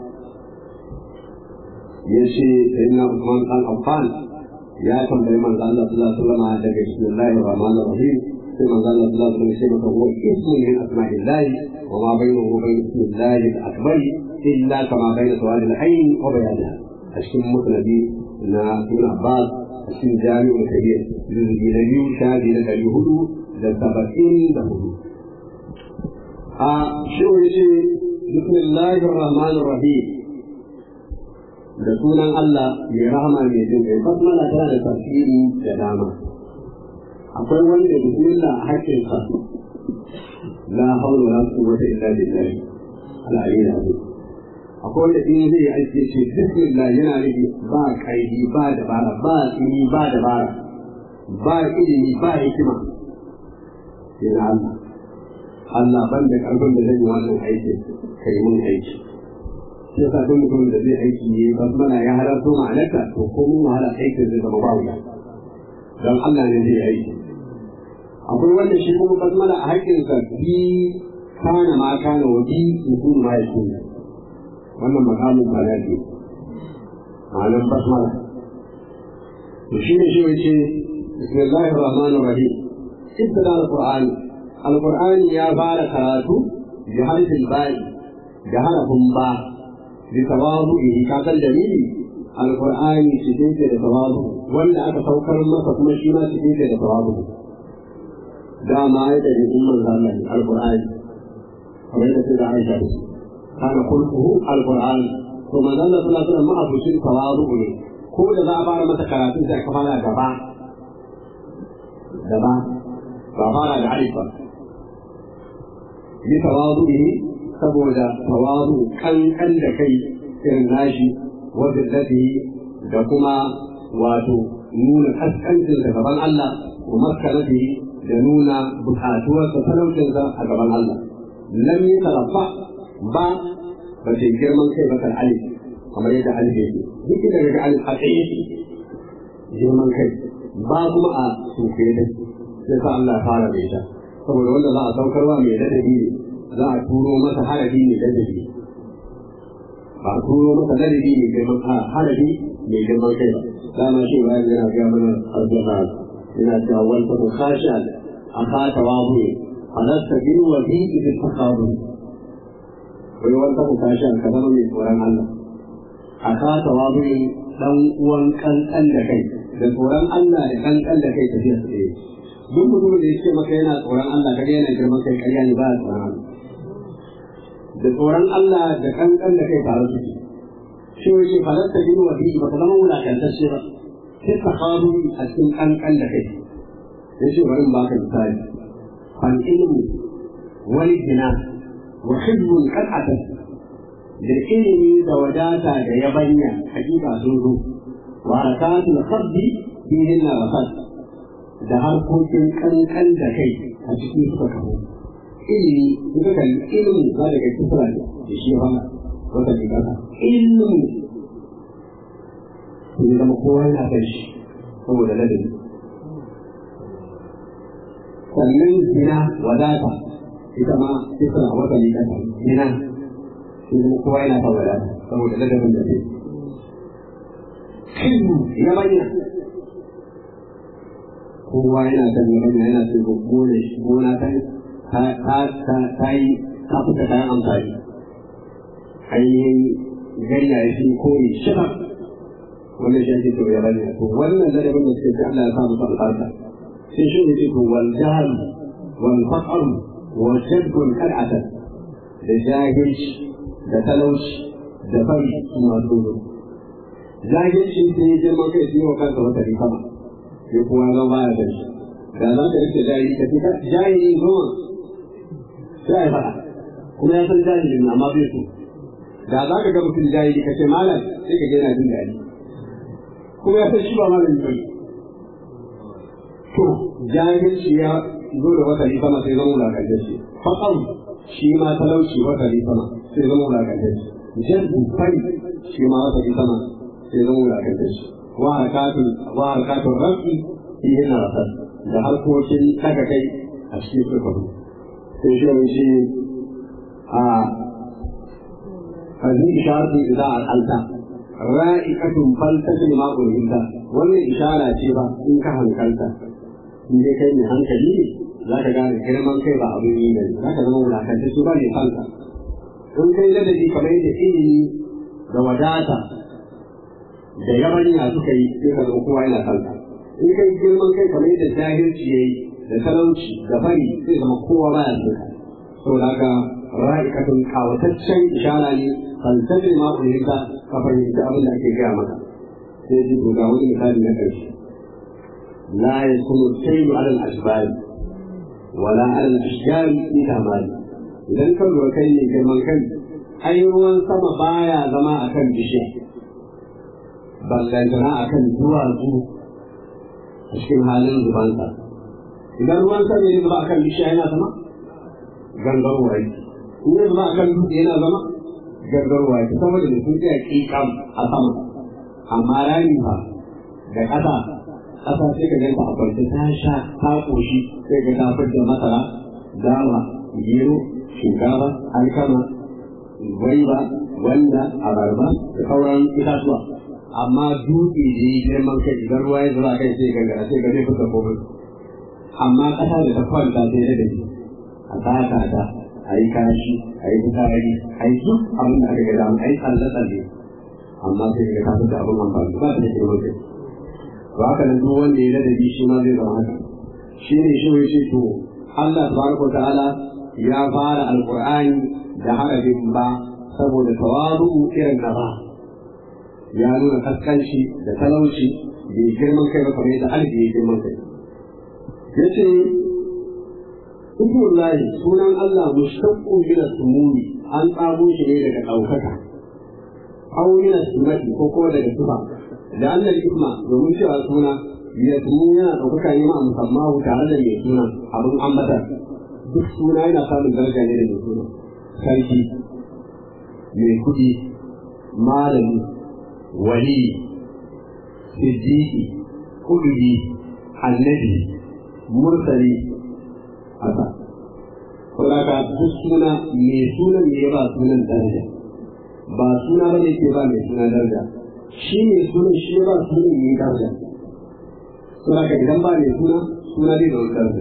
ya ce sayyidina Usman dan Affan ya tambayi manzo Allah sallallahu alaihi wasallam daga bismillahir rahmanir rahim sai manzo Allah sallallahu alaihi wasallam ya ce maka huwa ismun min asma'illah wa ma bainahu wa bain ismillahi al-akbar illa kama bain sawad al-ayn wa bayanha a cikin musnadi na Ibn Abbas a cikin jami'ul kabir juz'i na biyu shafi na ɗari hudu da saba'in da hudu a shi ya ce بسم الله الرحمن الرحيم da sunan Allah mai rahama mai jin kai basmala tana da tafsiri da dama akwai wani da bismillah a hakkin sa la hawla wala quwwata illa billah al-ali al-azim akwai wanda in zai yi aiki ce bismillah yana nufi ba kaidi ba dabara ba tsini ba dabara ba ilimi ba hikima yana Allah Allah ban da karfin da zai yi wannan aikin ka yi mun aiki shi yasa duk mutum da zai aiki ne ba mana ya halarto ma'anarka to ko mun wahala aikin zai zama ba wuya don Allah ne zai aiki akwai wanda shi kuma basmala a haƙƙinsa bi kana ma kana wa bi mutum ma ya kuna wannan makamin ba ya ce ma'anar basmala to shi ne shi wace bismillahir rahmanir rahim ibtada alqur'ani alqur'ani ya fara karatu bi harfin ba'i da harafin ba bi tawadu'i ka san dalili alqur'ani cikin da tawadu wanda aka saukar masa kuma shi ma cikin da tawadu dama ya da umman Allah alqur'ani kamar yadda da Aisha kana kulluhu alqur'ani to manzo Allah sallallahu alaihi wasallam abucin tawadu ne ko da za a fara masa karatu sai aka fara gaba gaba ba fara da alif ba yi tawadu ne saboda tawadu kankan da kai irin nashi wajen lafi da kuma wato nuna kaskancin da gaban Allah wa maskanati da nuna bukatuwarsa talaucinsa a gaban Allah lam yi tarabba ba ba ce girman kai ba kan alif kamar yadda alif yake duk da daga alif a tsaye girman kai ba kuma a suke da sai sa Allah ya fara da ita saboda wanda za a saukarwa mai ladabi ne za a turo masa harafi mai ladabi ba a turo masa ladabi mai girman harafi mai girman kai ba dama shi ba yana ga mana aljanna yana cewa wal fa khasha akhata wa bu alasta bil wadi bil taqabul wai wanda ku tashi an ka zama mai tsoron Allah a ka tawabu dan uwan kankan da kai da tsoron Allah da kankan da kai tafiya su ɗaya duk mutumin da yake maka yana tsoron Allah kaga yana girman kai ƙarya ne ba ya tsoron Allah da tsoron Allah da kankan da kai tare suke shi yake falatta bin wadi ba ka zama wulakantacce ba sai ka kawo a cikin kankan da kai yace bari in baka misali fal ilmu wal jina wa hibbun qad'ata da ilimi da wadata da yabanya hakika sun zo wa harakatul khabbi fihin na wasat da harkokin kankan da kai a cikin suka kawo ilimi suka kalli ilimi ba daga kisra da shi ba wata ne kasa ilimi ne zama kowa yana kan shi saboda ladabi sannan zina wadata ita ma kisra wata ne kasa zina shi zama kowa yana kan wadata saboda ladabin da zai ilmu ya bayyana kowa yana kan yabanya yana ce gona gona ta ta yi ta fita kayan amfani ainihin ganya ya fi kore shida wannan shi ake to ya bane to wannan ladabin da suke Allah ya sa musu albarka sai shi ne to wal jahl wal faqr wa shaddul qad'ata da jahilci da talauci da fari kuma tsoro jahilci sai girma kai sai wa kanka wata rikama sai kowa zan baya da shi da za ka rike jahili ka fita jahili goma sai a faɗa kuma ya san jahilin amma bai so da za ka ga mutum jahili ka ce malam sai ka gina jin daɗi kuma ya san shi ba malam ba to jahilci ya zo da wata sama sai zama wulakantacce faƙam shi ma talauci wata sama sai zama wulakantacce jaddu fari shi ma wata sama sai zama wulakantacce wa harkatun wa harkatun rafi fi yana rasar da harkokin daga kai a cikin sukaru sai shi wani shi a هذه إشارة إذا أقلت رائقة فلتسل ما قلت wannan ishara ce ba in ka hankalta in dai kai mai hankali za ka gane girman kai ba abin yi ne za ka zama wulakanta su ba ne kanka in kai ladabi kamar yadda ilimi da wadata da yabanya suka yi sai ka zama kowa yana kanka in kai girman kai kamar yadda jahilci ya yi da talauci da fari sai zama kowa baya so saboda haka ra'ikatun kawataccen ishara ne falsafin ma fahimta ka fahimci abin da ake gaya maka sai ji ga wani misali na ƙarshe la yakunu shay'u 'ala al-ashbal wala 'ala al-ashjar fi tamali idan ka lura kai ne girman kai ai ruwan sama baya zama akan bishiya ballantana akan duwatsu a cikin halin zubansa idan ruwan sama ya zuba akan bishiya yana zama gangarwa yake in ya zuba akan dutse yana zama gangarwa yake saboda da sun tsaya kikam a sama amma rami ba da ƙasa ƙasa sai ka ganta a kwanci ta sha ta ƙoshi sai ka tafar da masara dawa gero shinkafa alkama gwaiba wanda abarba da sauran itatuwa amma dutse da yi girman kai idan ruwa ya zuba kai sai gangara sai ga zai fita komai amma ƙasa da ta kwanta sai da daji a tsaka ta a yi kashi a yi fitsari a yi duk abin da aka gada a yi tsalle-tsalle amma sai ga ka fita abin amfani ba ta da girman kai to haka nan duk wanda ya ladabi shi ma zai zama haka shi ne shi ya ce to Allah tabaraka wa ta'ala ya fara alqur'ani da harafin ba saboda tawadu irin na ba ya nuna kaskanci da talauci da girman kai ba kamar yadda alfi ya girman kai yace Ismullahi sunan Allah mushtaqqun min as-sumuni an tsago shi ne daga ɗaukaka aw min as-sumati ko kuma daga tufa da Allah isma domin cewa suna ya tuni yana ɗaukaka ne ma musamman tare da mai suna abin ambata duk suna yana samun daraja ne da mai suna sarki mai kuɗi malami wali siddiqi kudubi annabi mursali haka saboda duk suna mai sunan ne ba sunan daraja ba suna ba ne ke ba mai suna daraja shi ne sunan shi ba sunan ne daraja saboda idan ba mai suna suna zai da daraja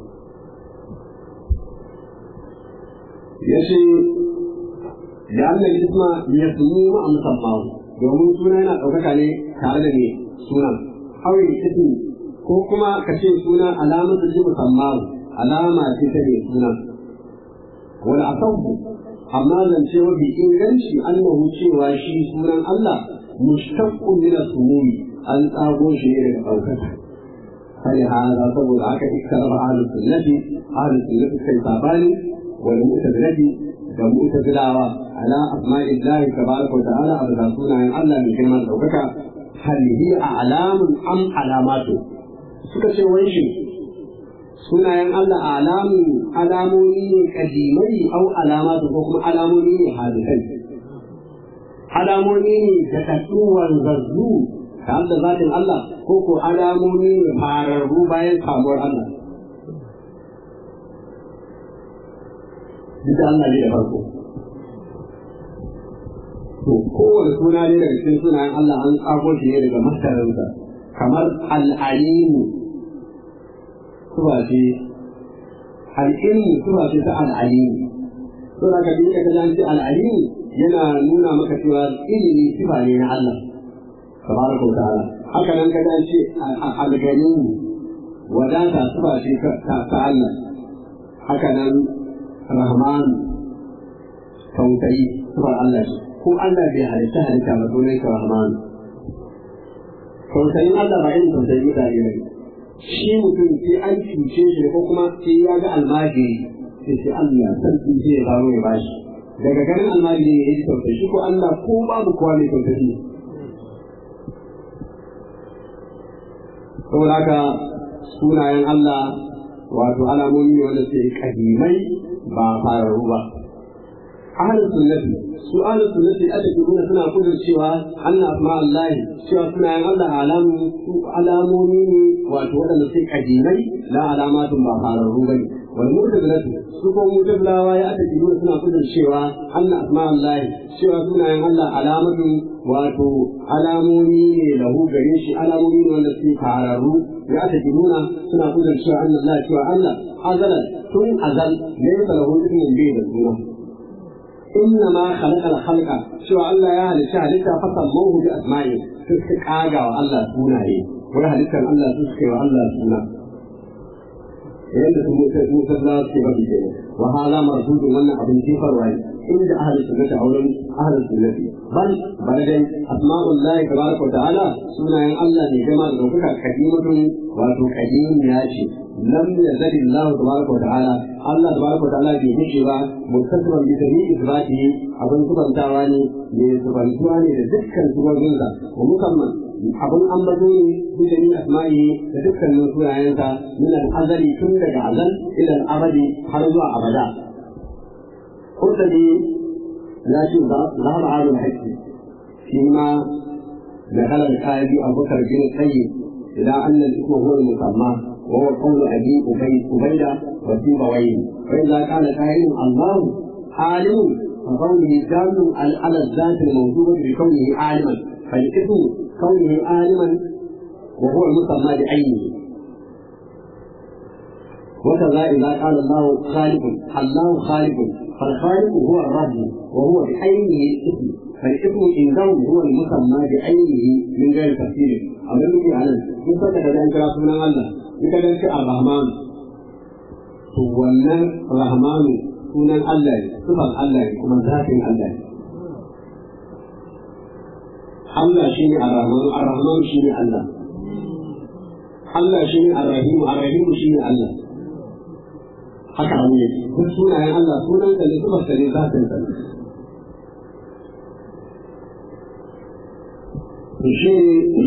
ya ce da Allah isma ya sunu ma musamman domin suna yana ɗaukaka ne tare da ne sunan hawi ismi ko kuma ka ce suna alamar da musamman alama ce ta mai suna wani asabu amma zance mafi inganci annahu cewa shi sunan Allah mushtaqqun min as-sumumi an tsago shi ne daga ɗaukaka sai hada saboda haka ikkaraba ahlus sunnati ahlus sunnati kai sabani wal mu'tazilati da mu'tazilawa ala asma'illahi tabaraka wa ta'ala a bisa sunayen Allah mai girman ɗaukaka hal hiya a'lamun am alamatu suka ce wai shi sunayen Allah alamun alamomi ne kadimai au alamatu ko kuma alamomi ne hadisai alamomi ne da tattuwar zazzu tare da zatin Allah ko ko alamomi ne fararru bayan samuwar Allah duk Allah ne da farko to kowane suna ne daga cikin sunayen Allah an tsago shi ne daga masarinsa kamar al'alimu suba ce al'ilmu suba ce ta al'alimu to da kabi ka ga ce al'alimu yana nuna maka cewa ilimi sifa ne na Allah tabaraka wa ta'ala haka nan ka ce al-ganimu wadata suba ce ta Allah haka nan rahman tausayi suba Allah ce ko Allah bai halitta halitta ba sunan ka rahman tausayin Allah ba irin tausayin mutane ne shi mutum sai an cuce shi ko kuma sai ya ga almajiri sai sai Allah sarki sai ya zaro ya bashi daga ganin almajiri ya yi tausayi shi ko Allah ko babu kowa mai tausayi saboda haka sunayen Allah wato alamomi ne wanda sai kadimai ba fararru ba ahlus sunnati su ahlus sunnati aka nuna suna kudin cewa Allah asma Allah cewa sunayen Allah alamu su alamomi ne wato waɗanda sai kadimai la alamatun ba fararru ba ne wal mu'tazilatu su ko mu'tazilawa ya aka nuna suna kudin cewa Allah asma Allah cewa sunayen Allah alamatun wato alamomi ne lahu gare shi alamomi ne wanda sai fararru ya aka nuna suna kudin cewa Allah cewa Allah azalan tun azal ne lahu ismin bai da suna إنما خلق الخلق شو الله يا هل شهدت فسموه بأسمائه تسكاغا والله سوناي وهلك الله تسكي والله سونا yadda su mutazila suke faɗi kenan wa hala marfudun wannan abin jefar waye inda ahli sunnati auren ahli sunnati bal bal dai asma'ullahi tabaraka wa ta'ala sunayen Allah ne gama da kuka kadimatun wato kadim ya ce lam yazali Allah tabaraka wa ta'ala Allah tabaraka wa ta'ala bai dace ba mustaqban bi tabi isbati abin kubantawa ne ne kubantuwa ne da dukkan subobinsa wa musamman abin ambato ne bi da asma'i da dukkanin sunayensa min al-azali tun daga azal ila al-abadi har zuwa abada kurtabi ya ce zahar alul haqqi shi ma دخل الآية أبو بكر بن القيم إلى أن الاسم هو المسمى وهو قول أبي أبيدة وسيبويه فإذا كان قائل الله عالم فقوله دال على الذات الموجودة بكونه عالما فالاسم كونه عالما وهو المسمى بعينه وكذا إذا قال الله خالق الله خالق فالخالق هو الرب وهو بعينه الاسم فالاسم عندهم هو المسمى بعينه من غير تفسير أما الذي على إن فتح ذلك رسول الله إن كان الرحمن هو الرحمن sunan Allah ne, sufan Allah ne, kuma zafin Allah ne. Allah shi ne Ar-Rahman, Ar-Rahman shi ne Allah. Allah shi ne Ar-Rahim, Ar-Rahim shi ne Allah. Haka abu ne, duk sunayen Allah sunan sa ne, sufan sa ne, zafin sa ne. To shi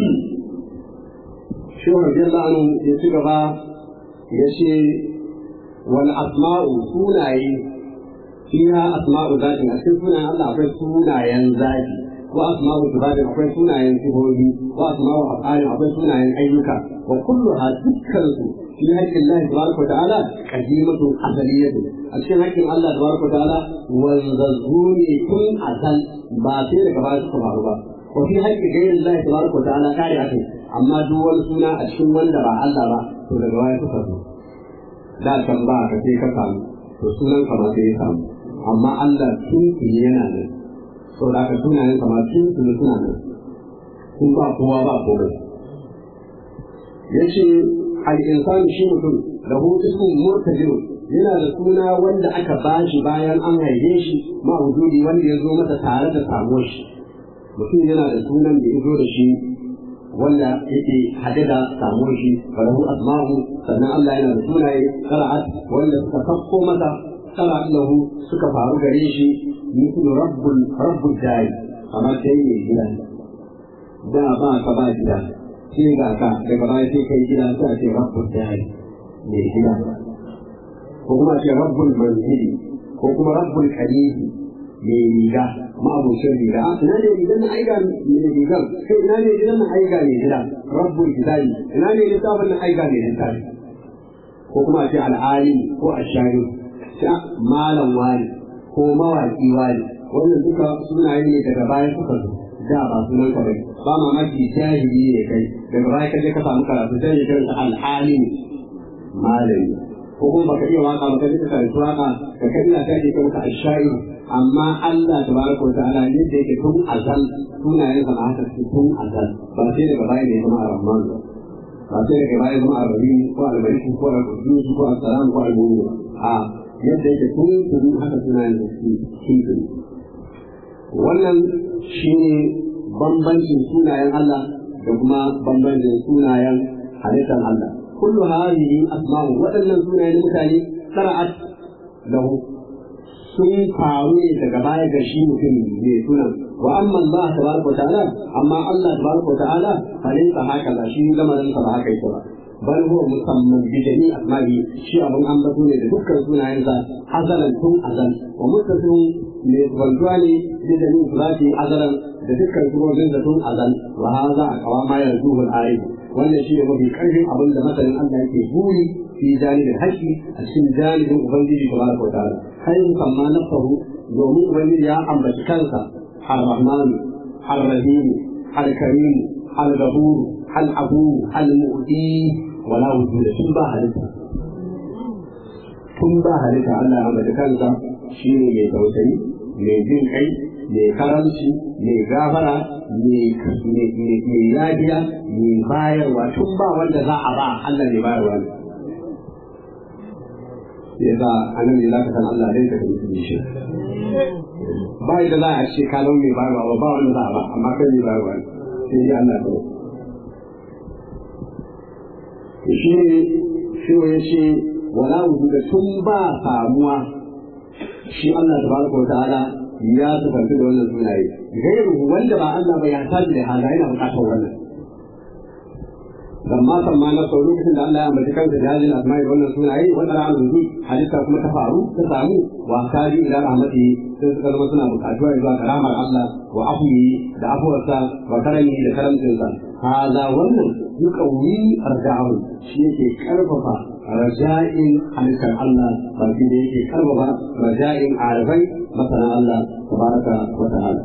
shi wa Rabbi ya ci gaba ya ce wal asma'u sunaye fiha asma'u zati a cikin sunayen Allah akwai sunayen zati ko asma'u sifati akwai sunayen sifofi ko asma'u af'ali akwai sunayen ayyuka wa kulluha dukkan su fi haƙƙin Allah tabaraka wa ta'ala qadimatu asaliyatu a cikin haƙƙin Allah tabaraka wa ta'ala wanzazzu ne tun azal ba sai daga baya suka faru ba wa fi haƙƙin gairin Allah tabaraka wa ta'ala kare akai amma duk wani suna a cikin wanda ba Allah ba to daga baya suka zo da can ba ka sai ka samu to sunan ka ma sai ya samu amma Allah tun tuni yana nan so da ka sunayen ka ma tun tuni suna nan kun ba kowa ba komai yace al insan shi mutum lahu ismun murtajir yana da suna wanda aka bashi bayan an haife shi ma wujudi wanda ya zo masa tare da samuwar shi mutum yana da sunan da ya zo da shi wanda yake haɗe da samuwar shi falahu asma'u sannan Allah yana da sunaye qara'at wanda suka sakko masa qara lahu suka faru gare shi mithlu rabbul rabbul jari kamar sai ne gida da ba ka ba gida sai ga ka daga baya sai kai gida sai ce rabbul jari ne gida ko kuma ce rabbul manzili ko kuma rabbul kalifi mai riga ma'abucin riga a ina ne rigar na aiga mai rigar kai ina ne rigar na aiga mai gida rabbul kitabi ina ne littafin na aiga mai littafi ko kuma ce al'ali ko ashari ta malam wani ko mawaki wani wannan duka sunaye ne daga baya suka zo da ba sunan ka bai ba mamaki jahili ne kai daga baya ka je ka samu karatu sai ya karanta al'ali malami ko kuma baka iya waka baka ji ka karanta waka ka kai ina kai ka karanta ashari amma Allah tabaraka wa ta'ala ne da yake tun azal sunayen sa haka su tun azal ba sai daga baya ne kuma ar-rahman ba sai daga baya kuma ar-rahim ko al-malik ko al-qudus ko al-salam ko al-mu'min a yadda yake tun tun haka sunayen da su tun wannan shine bambancin sunayen Allah da kuma bambancin sunayen halittar Allah kullu hadhihi asma'u waɗannan sunayen mutane sara'at lahu sun faru ne daga baya ga shi mutum ne sunan wa amma Allah tabaraka ta'ala amma Allah tabaraka ta'ala falin sa haka ba shi lamarin sa ba haka yake ba bal huwa musamman bi jami asma'i shi abun an bato ne da dukkan sunayen sa azalan tun azal wa muttasim ne wanzuwa ne da jami surati azalan da dukkan sunayen sa tun azal wa hadha aqwa ma yarzuhu al-ayat wannan shi ne mafi karfin abin da masanin Allah yake buri fi janibin haƙƙi a cikin janibin ubangiji tabaraka wa ta'ala kai musamma nafsahu domin ubangiji ya ambaci kansa ar-rahman ar-rahim al-karim al-ghafur al-afu al-mu'ti wala wujuda tun ba halitta tun ba halitta Allah ya ambaci kansa shi ne mai tausayi mai jin kai mai karanci mai gafara mai yajiya mai bayarwa tun ba wanda za a ba Allah ne bayarwa ne ya za a nan ne za ka san Allah dai ka tafi shi ba da za a ce ka zama mai bayarwa ba ba wanda za a ba amma kai mai bayarwa ne sai dai Allah ta shi ne shi ya ce wala wujuda tun ba samuwa shi Allah tabaraka wa ta'ala ya tafarki da wannan sunaye gairu wanda ba Allah ba ya tashi da hada yana bukatar wannan lamma samma na sau lokacin da Allah ya ambaci kansa da hajjin asma'i da wannan sunaye wanda na alubi halitta kuma ta faru ta samu wa kaji ila rahmati sai suka zama suna bukatuwa zuwa karamar Allah wa afuwi da afuwarsa wa karami da karamcinsa hada wannan yuqawwi arja'u shi yake karfafa raja'in halittar Allah baki da yake karfafa raja'in arifai masana Allah tabaraka wa ta'ala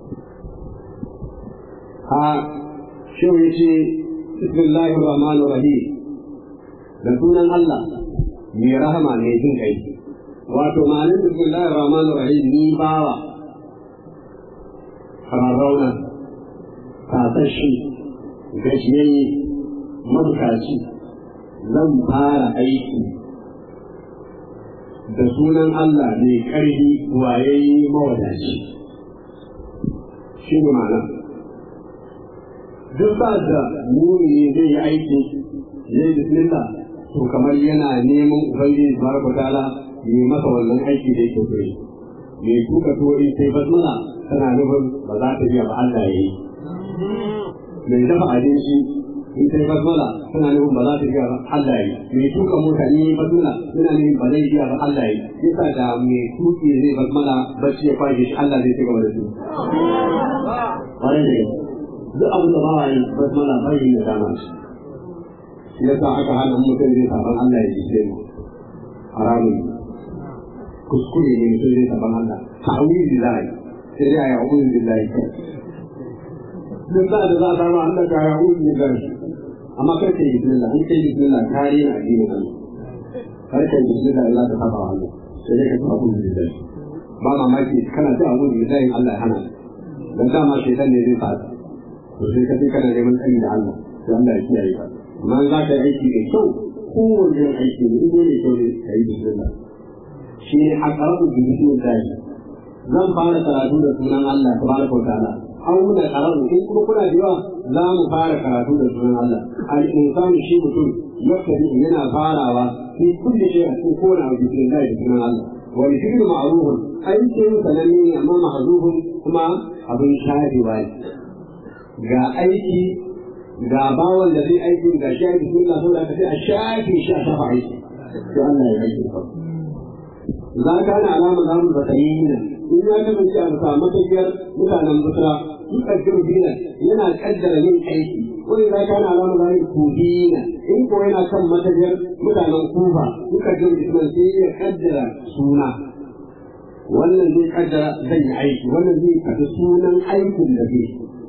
ha shi yace bismillahir rahmanir rahim da sunan Allah mai rahama mai jin kai wato ma'anin bismillahir rahmanir rahim ni bawa rarrauna kasashe gajiyayye mabukaci zan fara aiki da sunan Allah mai ƙarfi wayayye mawadaci shi ne ma'ana duk ba da muni zai yi aiki ya yi bismillah to kamar yana neman ubangiji tabaraka ta'ala yi masa wannan aiki da yake so yi mai tuka tuwo in sai basmala tana nufin ba za ta biya ba Allah ya yi mai dafa abinci in sai basmala tana nufin ba za ta biya ba Allah ya yi mai tuka mota in yi basmala tana nufin ba zai biya ba Allah ya yi yasa da mai tuki zai basmala bacci ya kwashe shi Allah zai ci gaba da su ƙwarai da duk abin da ba wa yi basmala bai yi da dama shi yasa aka hana mutum zai saban Allah ya ji sai mu haramun kuskure ne mutum zai saban Allah ta'awili billahi sai dai ya a'udhu billahi duk da da za a samu Allah ka ya a'udhu billahi amma kar ka yi bismillah in kai bismillah kare na addinin Allah kar ka yi bismillah Allah ka saba Allah sai dai ka ta a'udhu billahi ba mamaki kana ta a'udhu billahi Allah ya hana dan dama shaitan ne zai sa to sai ka kana neman tsari da Allah sai Allah ya kiyaye ka amma za ka yi aiki mai kyau kowane irin aiki ne inda mai kyau ne ka yi bismillah shi ne a ƙarfin da bismillah zan fara karatu da sunan Allah ta baraka wa ta'ala an muna karatu in kuma kuna da yawa za mu fara karatu da sunan Allah al-insanu shi mutum yakkari yana farawa fi kulli shay a cikin kowane abu bismillah da sunan Allah wa fi'lu ma'rufun aikin sananne ne amma mahzufun kuma abin sharewa ne ga aiki ga bawan da zai aiki ga shi aiki sun lafi da sai a shafi shi a shafa aiki sai Allah ya aiki ka za ka na alama za mu zakari ne in ya kasance a bisa matafiyar mutanen busra dukkan jirgina yana kaddara yin aiki wani za ka na alama za mu kubina in ko yana kan matafiyar mutanen kufa dukkan jirgina sai ya kaddara suna wannan zai kaddara zan yi aiki wannan zai kaddara sunan aikin da zai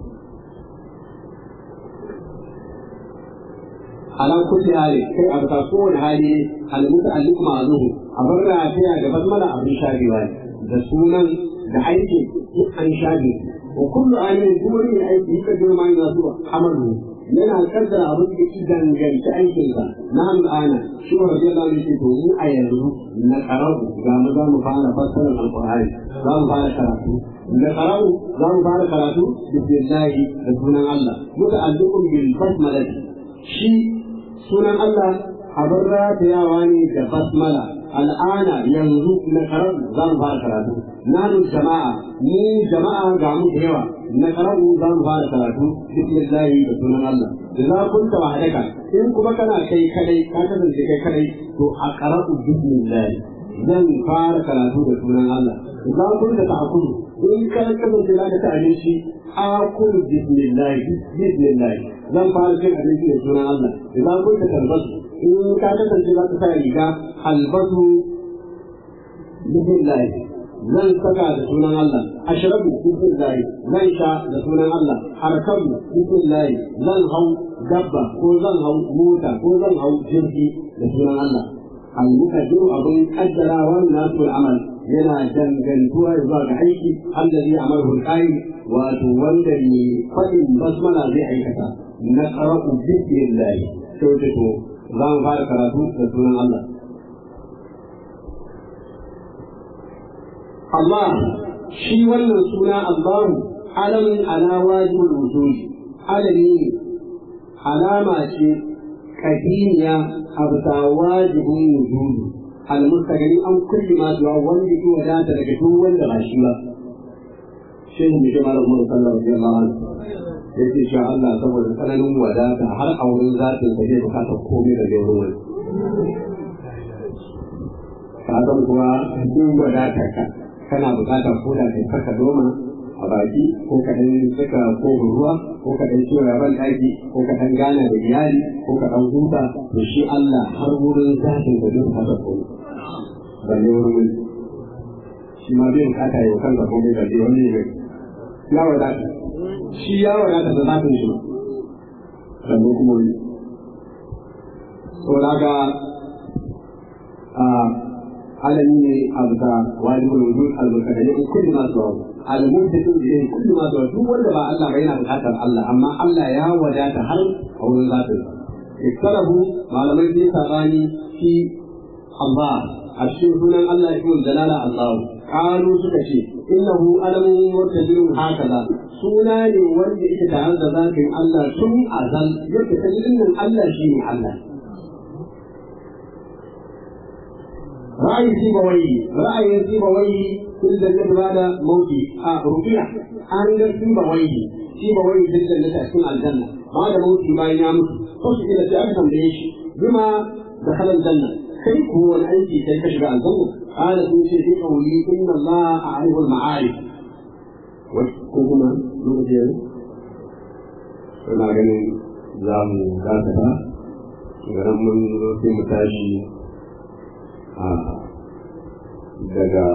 ala kulli hali kai a bisa kowane hali al muta'alliq ma'zuhu a bar rafiya da basmala abin shabewa da sunan da aiki duk an shabe wa kullu ayin duk ne aiki ka ga ma yana zuwa amalu yana kaddara abin da ke danganci aikin sa na hannu ana shi wa radiyallahu anhu to mu a yanzu na karabu ga mu za mu fara fassarar alqur'ani za mu fara karatu na karabu za mu fara karatu bismillah da sunan Allah muta'alliqun bil basmalati shi sunan Allah abin ratayawa ne da basmala al'ana yanzu na karar za mu fara karatu nanu jama'a ni jama'a ga mu da yawa na karar za mu fara karatu bismillahi da sunan Allah da za kun ta wahdaka in kuma kana kai kadai ka kasance kai kadai to a qara'u bismillahi zan fara karatu da sunan Allah za kun ta ta'kulu in ka kasance za ka ta abinci akulu bismillahi bismillahi zan fara cin abinci da sunan Allah idan kun ta talbasu in ka kasance za ka sa riga albasu bismillahi zan saka da sunan Allah ashrabu bismillahi zan sha da sunan Allah arkabu bismillahi zan hau dabba ko zan hau mota ko zan hau jirgi da sunan Allah al-muqaddiru abun qaddarawa nasul amal yana dangantuwa zuwa ga aiki allazi amaru al wato wanda ne fadin basmala zai aikata na qara'u bismillah to to za mu fara karatu da sunan Allah Allah shi wannan suna Allah alamin ala wajibul wujud alami ne alama ce kadiniya a bisa wajibin wujud almustaqim an kulli ma zuwa wanda ke wadata daga duk wanda ba shi ba shehu ne jama'a Allah sallallahu alaihi wasallam yake sha Allah saboda tsananin wadata har a wurin zatin sa zai bukata komai da wurin wani ka san kuwa duk wadata ka kana bukatar ko da kai saka doma a baki ko ka dan saka ko ruwa ko ka dan ciwo ban daki ko ka dan gana da iyali ko ka dan huta to shi Allah har wurin zatin da duk haka ko balle wurin shi ma bai bukata yau kanka ko bai da wani ne ya wadata shi ya wadata da zatin shi sannan kuma wani. Saboda haka alami ne a bisa wajibul wujud al-mutadalli in kulli ma zuwa al-mubtadi ilayhi kulli ma zuwa duk wanda ba Allah ba yana bukatar Allah amma Allah ya wadata har a wurin zatin iktarahu malamai sun sabani fi Allah a cikin sunan Allah ya kuma jalala Allah qalu suka ce innahu alamun murtajin hakaza suna ne wanda yake tare da zatin Allah tun azal yake kalilin Allah shi ne Allah رأي سيبويه رأي سيبويه في الجنة بعد موته آه رقية أن سيبويه سيبويه في الجنة أكون الجنة بعد موته ما ينامت خش إلى سأفهم ليش بما دخل الجنة كيف هو الأنت كيف تشبع الجنة قال في في قولي إن الله أعرف المعارف وكما نرجع ina ganin za mu dakata garin mun zo sai mu tashi daga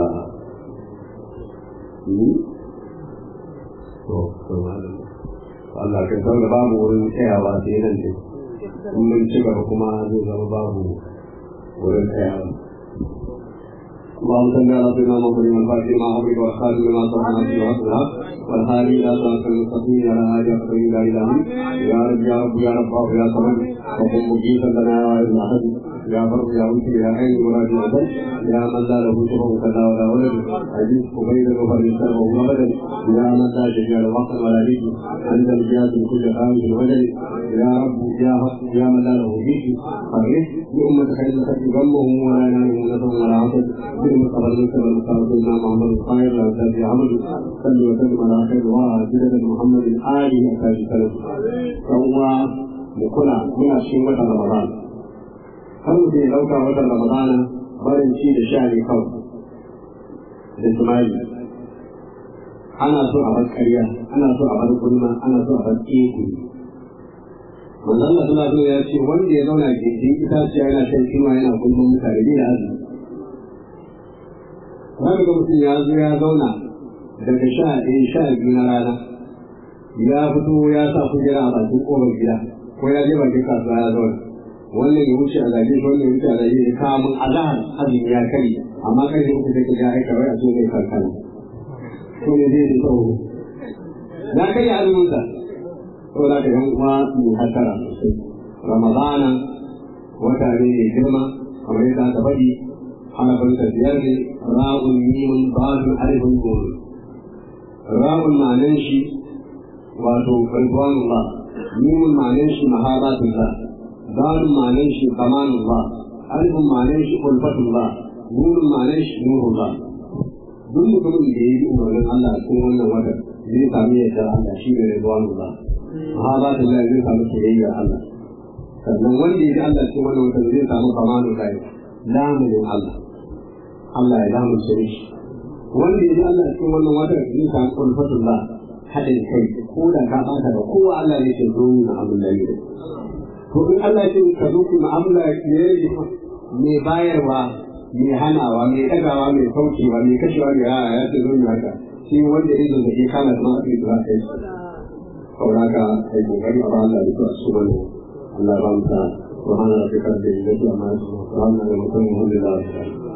ni to to Allah kai san da babu wurin tsayawa sai nan ne in mun ci gaba kuma zai zama babu wurin tsayawa اللهم صل على سيدنا محمد الفاتح ما حبك والخاتم لما صنع في وصلها والهادي الى صراط المستقيم على هذه الطريق الى الهام يا رب يا رب يا رب يا صمد وقم مجيبا لنا يا عز احد يا فرد يا وجه يا عين مراد العدل يا من لا له شبه كذا ولا ولد عزيز قبيل وفرد السر وهو بدل يا من لا شفيع الوقت ولا ريد انت الجهاز من كل خامس وجل يا رب يا حق يا من لا له بيك فرح بأمة خير لك غمهم ولا ينالهم نفهم ولا عصد بالمصطفى المسلم المختار سيدنا محمد الخير لا في عمل صلى وسلم على خير وسيدة محمد آله أكاد سلف فهو مكنا من الشيء رمضان har mutum ya ɗauka watan ramadana barin ci da sha ne kawai da tumari ana so a bar ƙarya ana so a bar gulma ana so a bar ƙeku manzon Allah sallallahu alaihi ya ce wanda ya zauna gindin itaciya yana shan kima yana gulman mutane bai da azumi Wani ga mutum ya zo ya zauna daga sha ɗaya sha biyu na rana ya fito ya sa kujera a bakin ƙofar gida ko ya je bakin kasuwa ya zauna wannan ya wuce a zage shi wannan ya wuce a zage shi kamun azahar azumi ya kare amma kai da kuka take ya aika wai a so mai kankana to ne zai yi tsawo ya kai azumin sa to da ka yan uwa mu hasara sosai ramadana wata ne mai girma kamar yadda aka faɗi halafin sa biyar ne ra'un mimun ba'un alifin goro ra'un ma'anan shi wato ridwanullah mimun ma'anan shi mahabatullah دار معناه كمان الله ألف معناه ألفة الله نور معناه نور الله duk mutumin da ya yi umarnin Allah a cikin wannan watan zai sami yadda Allah shi ne rizwan Allah ha ba ta Allah zai samu soyayya Allah sannan wanda ya ji Allah cikin wannan watan zai samu kamanul lahi lamunin Allah Allah ya lamunce shi wanda ya ji Allah cikin wannan watan zai samu ulfatullah haɗin kai ko da ka ɓata da kowa Allah ne ke zo na abin da ne to in Allah ya ce ka zo ku mu'amala ne mai bayarwa mai hanawa mai ɗagawa mai saukewa mai kashewa mai yaya ya ce zo ne haka shi wanda ya zo da ke kana zama a cikin zaka yi saboda haka ai kokari a ba Allah da su su bane Allah ya ba mu ta subhana rabbika rabbil izzati amma yasifun wa salamun alal mursalin walhamdulillahi rabbil alamin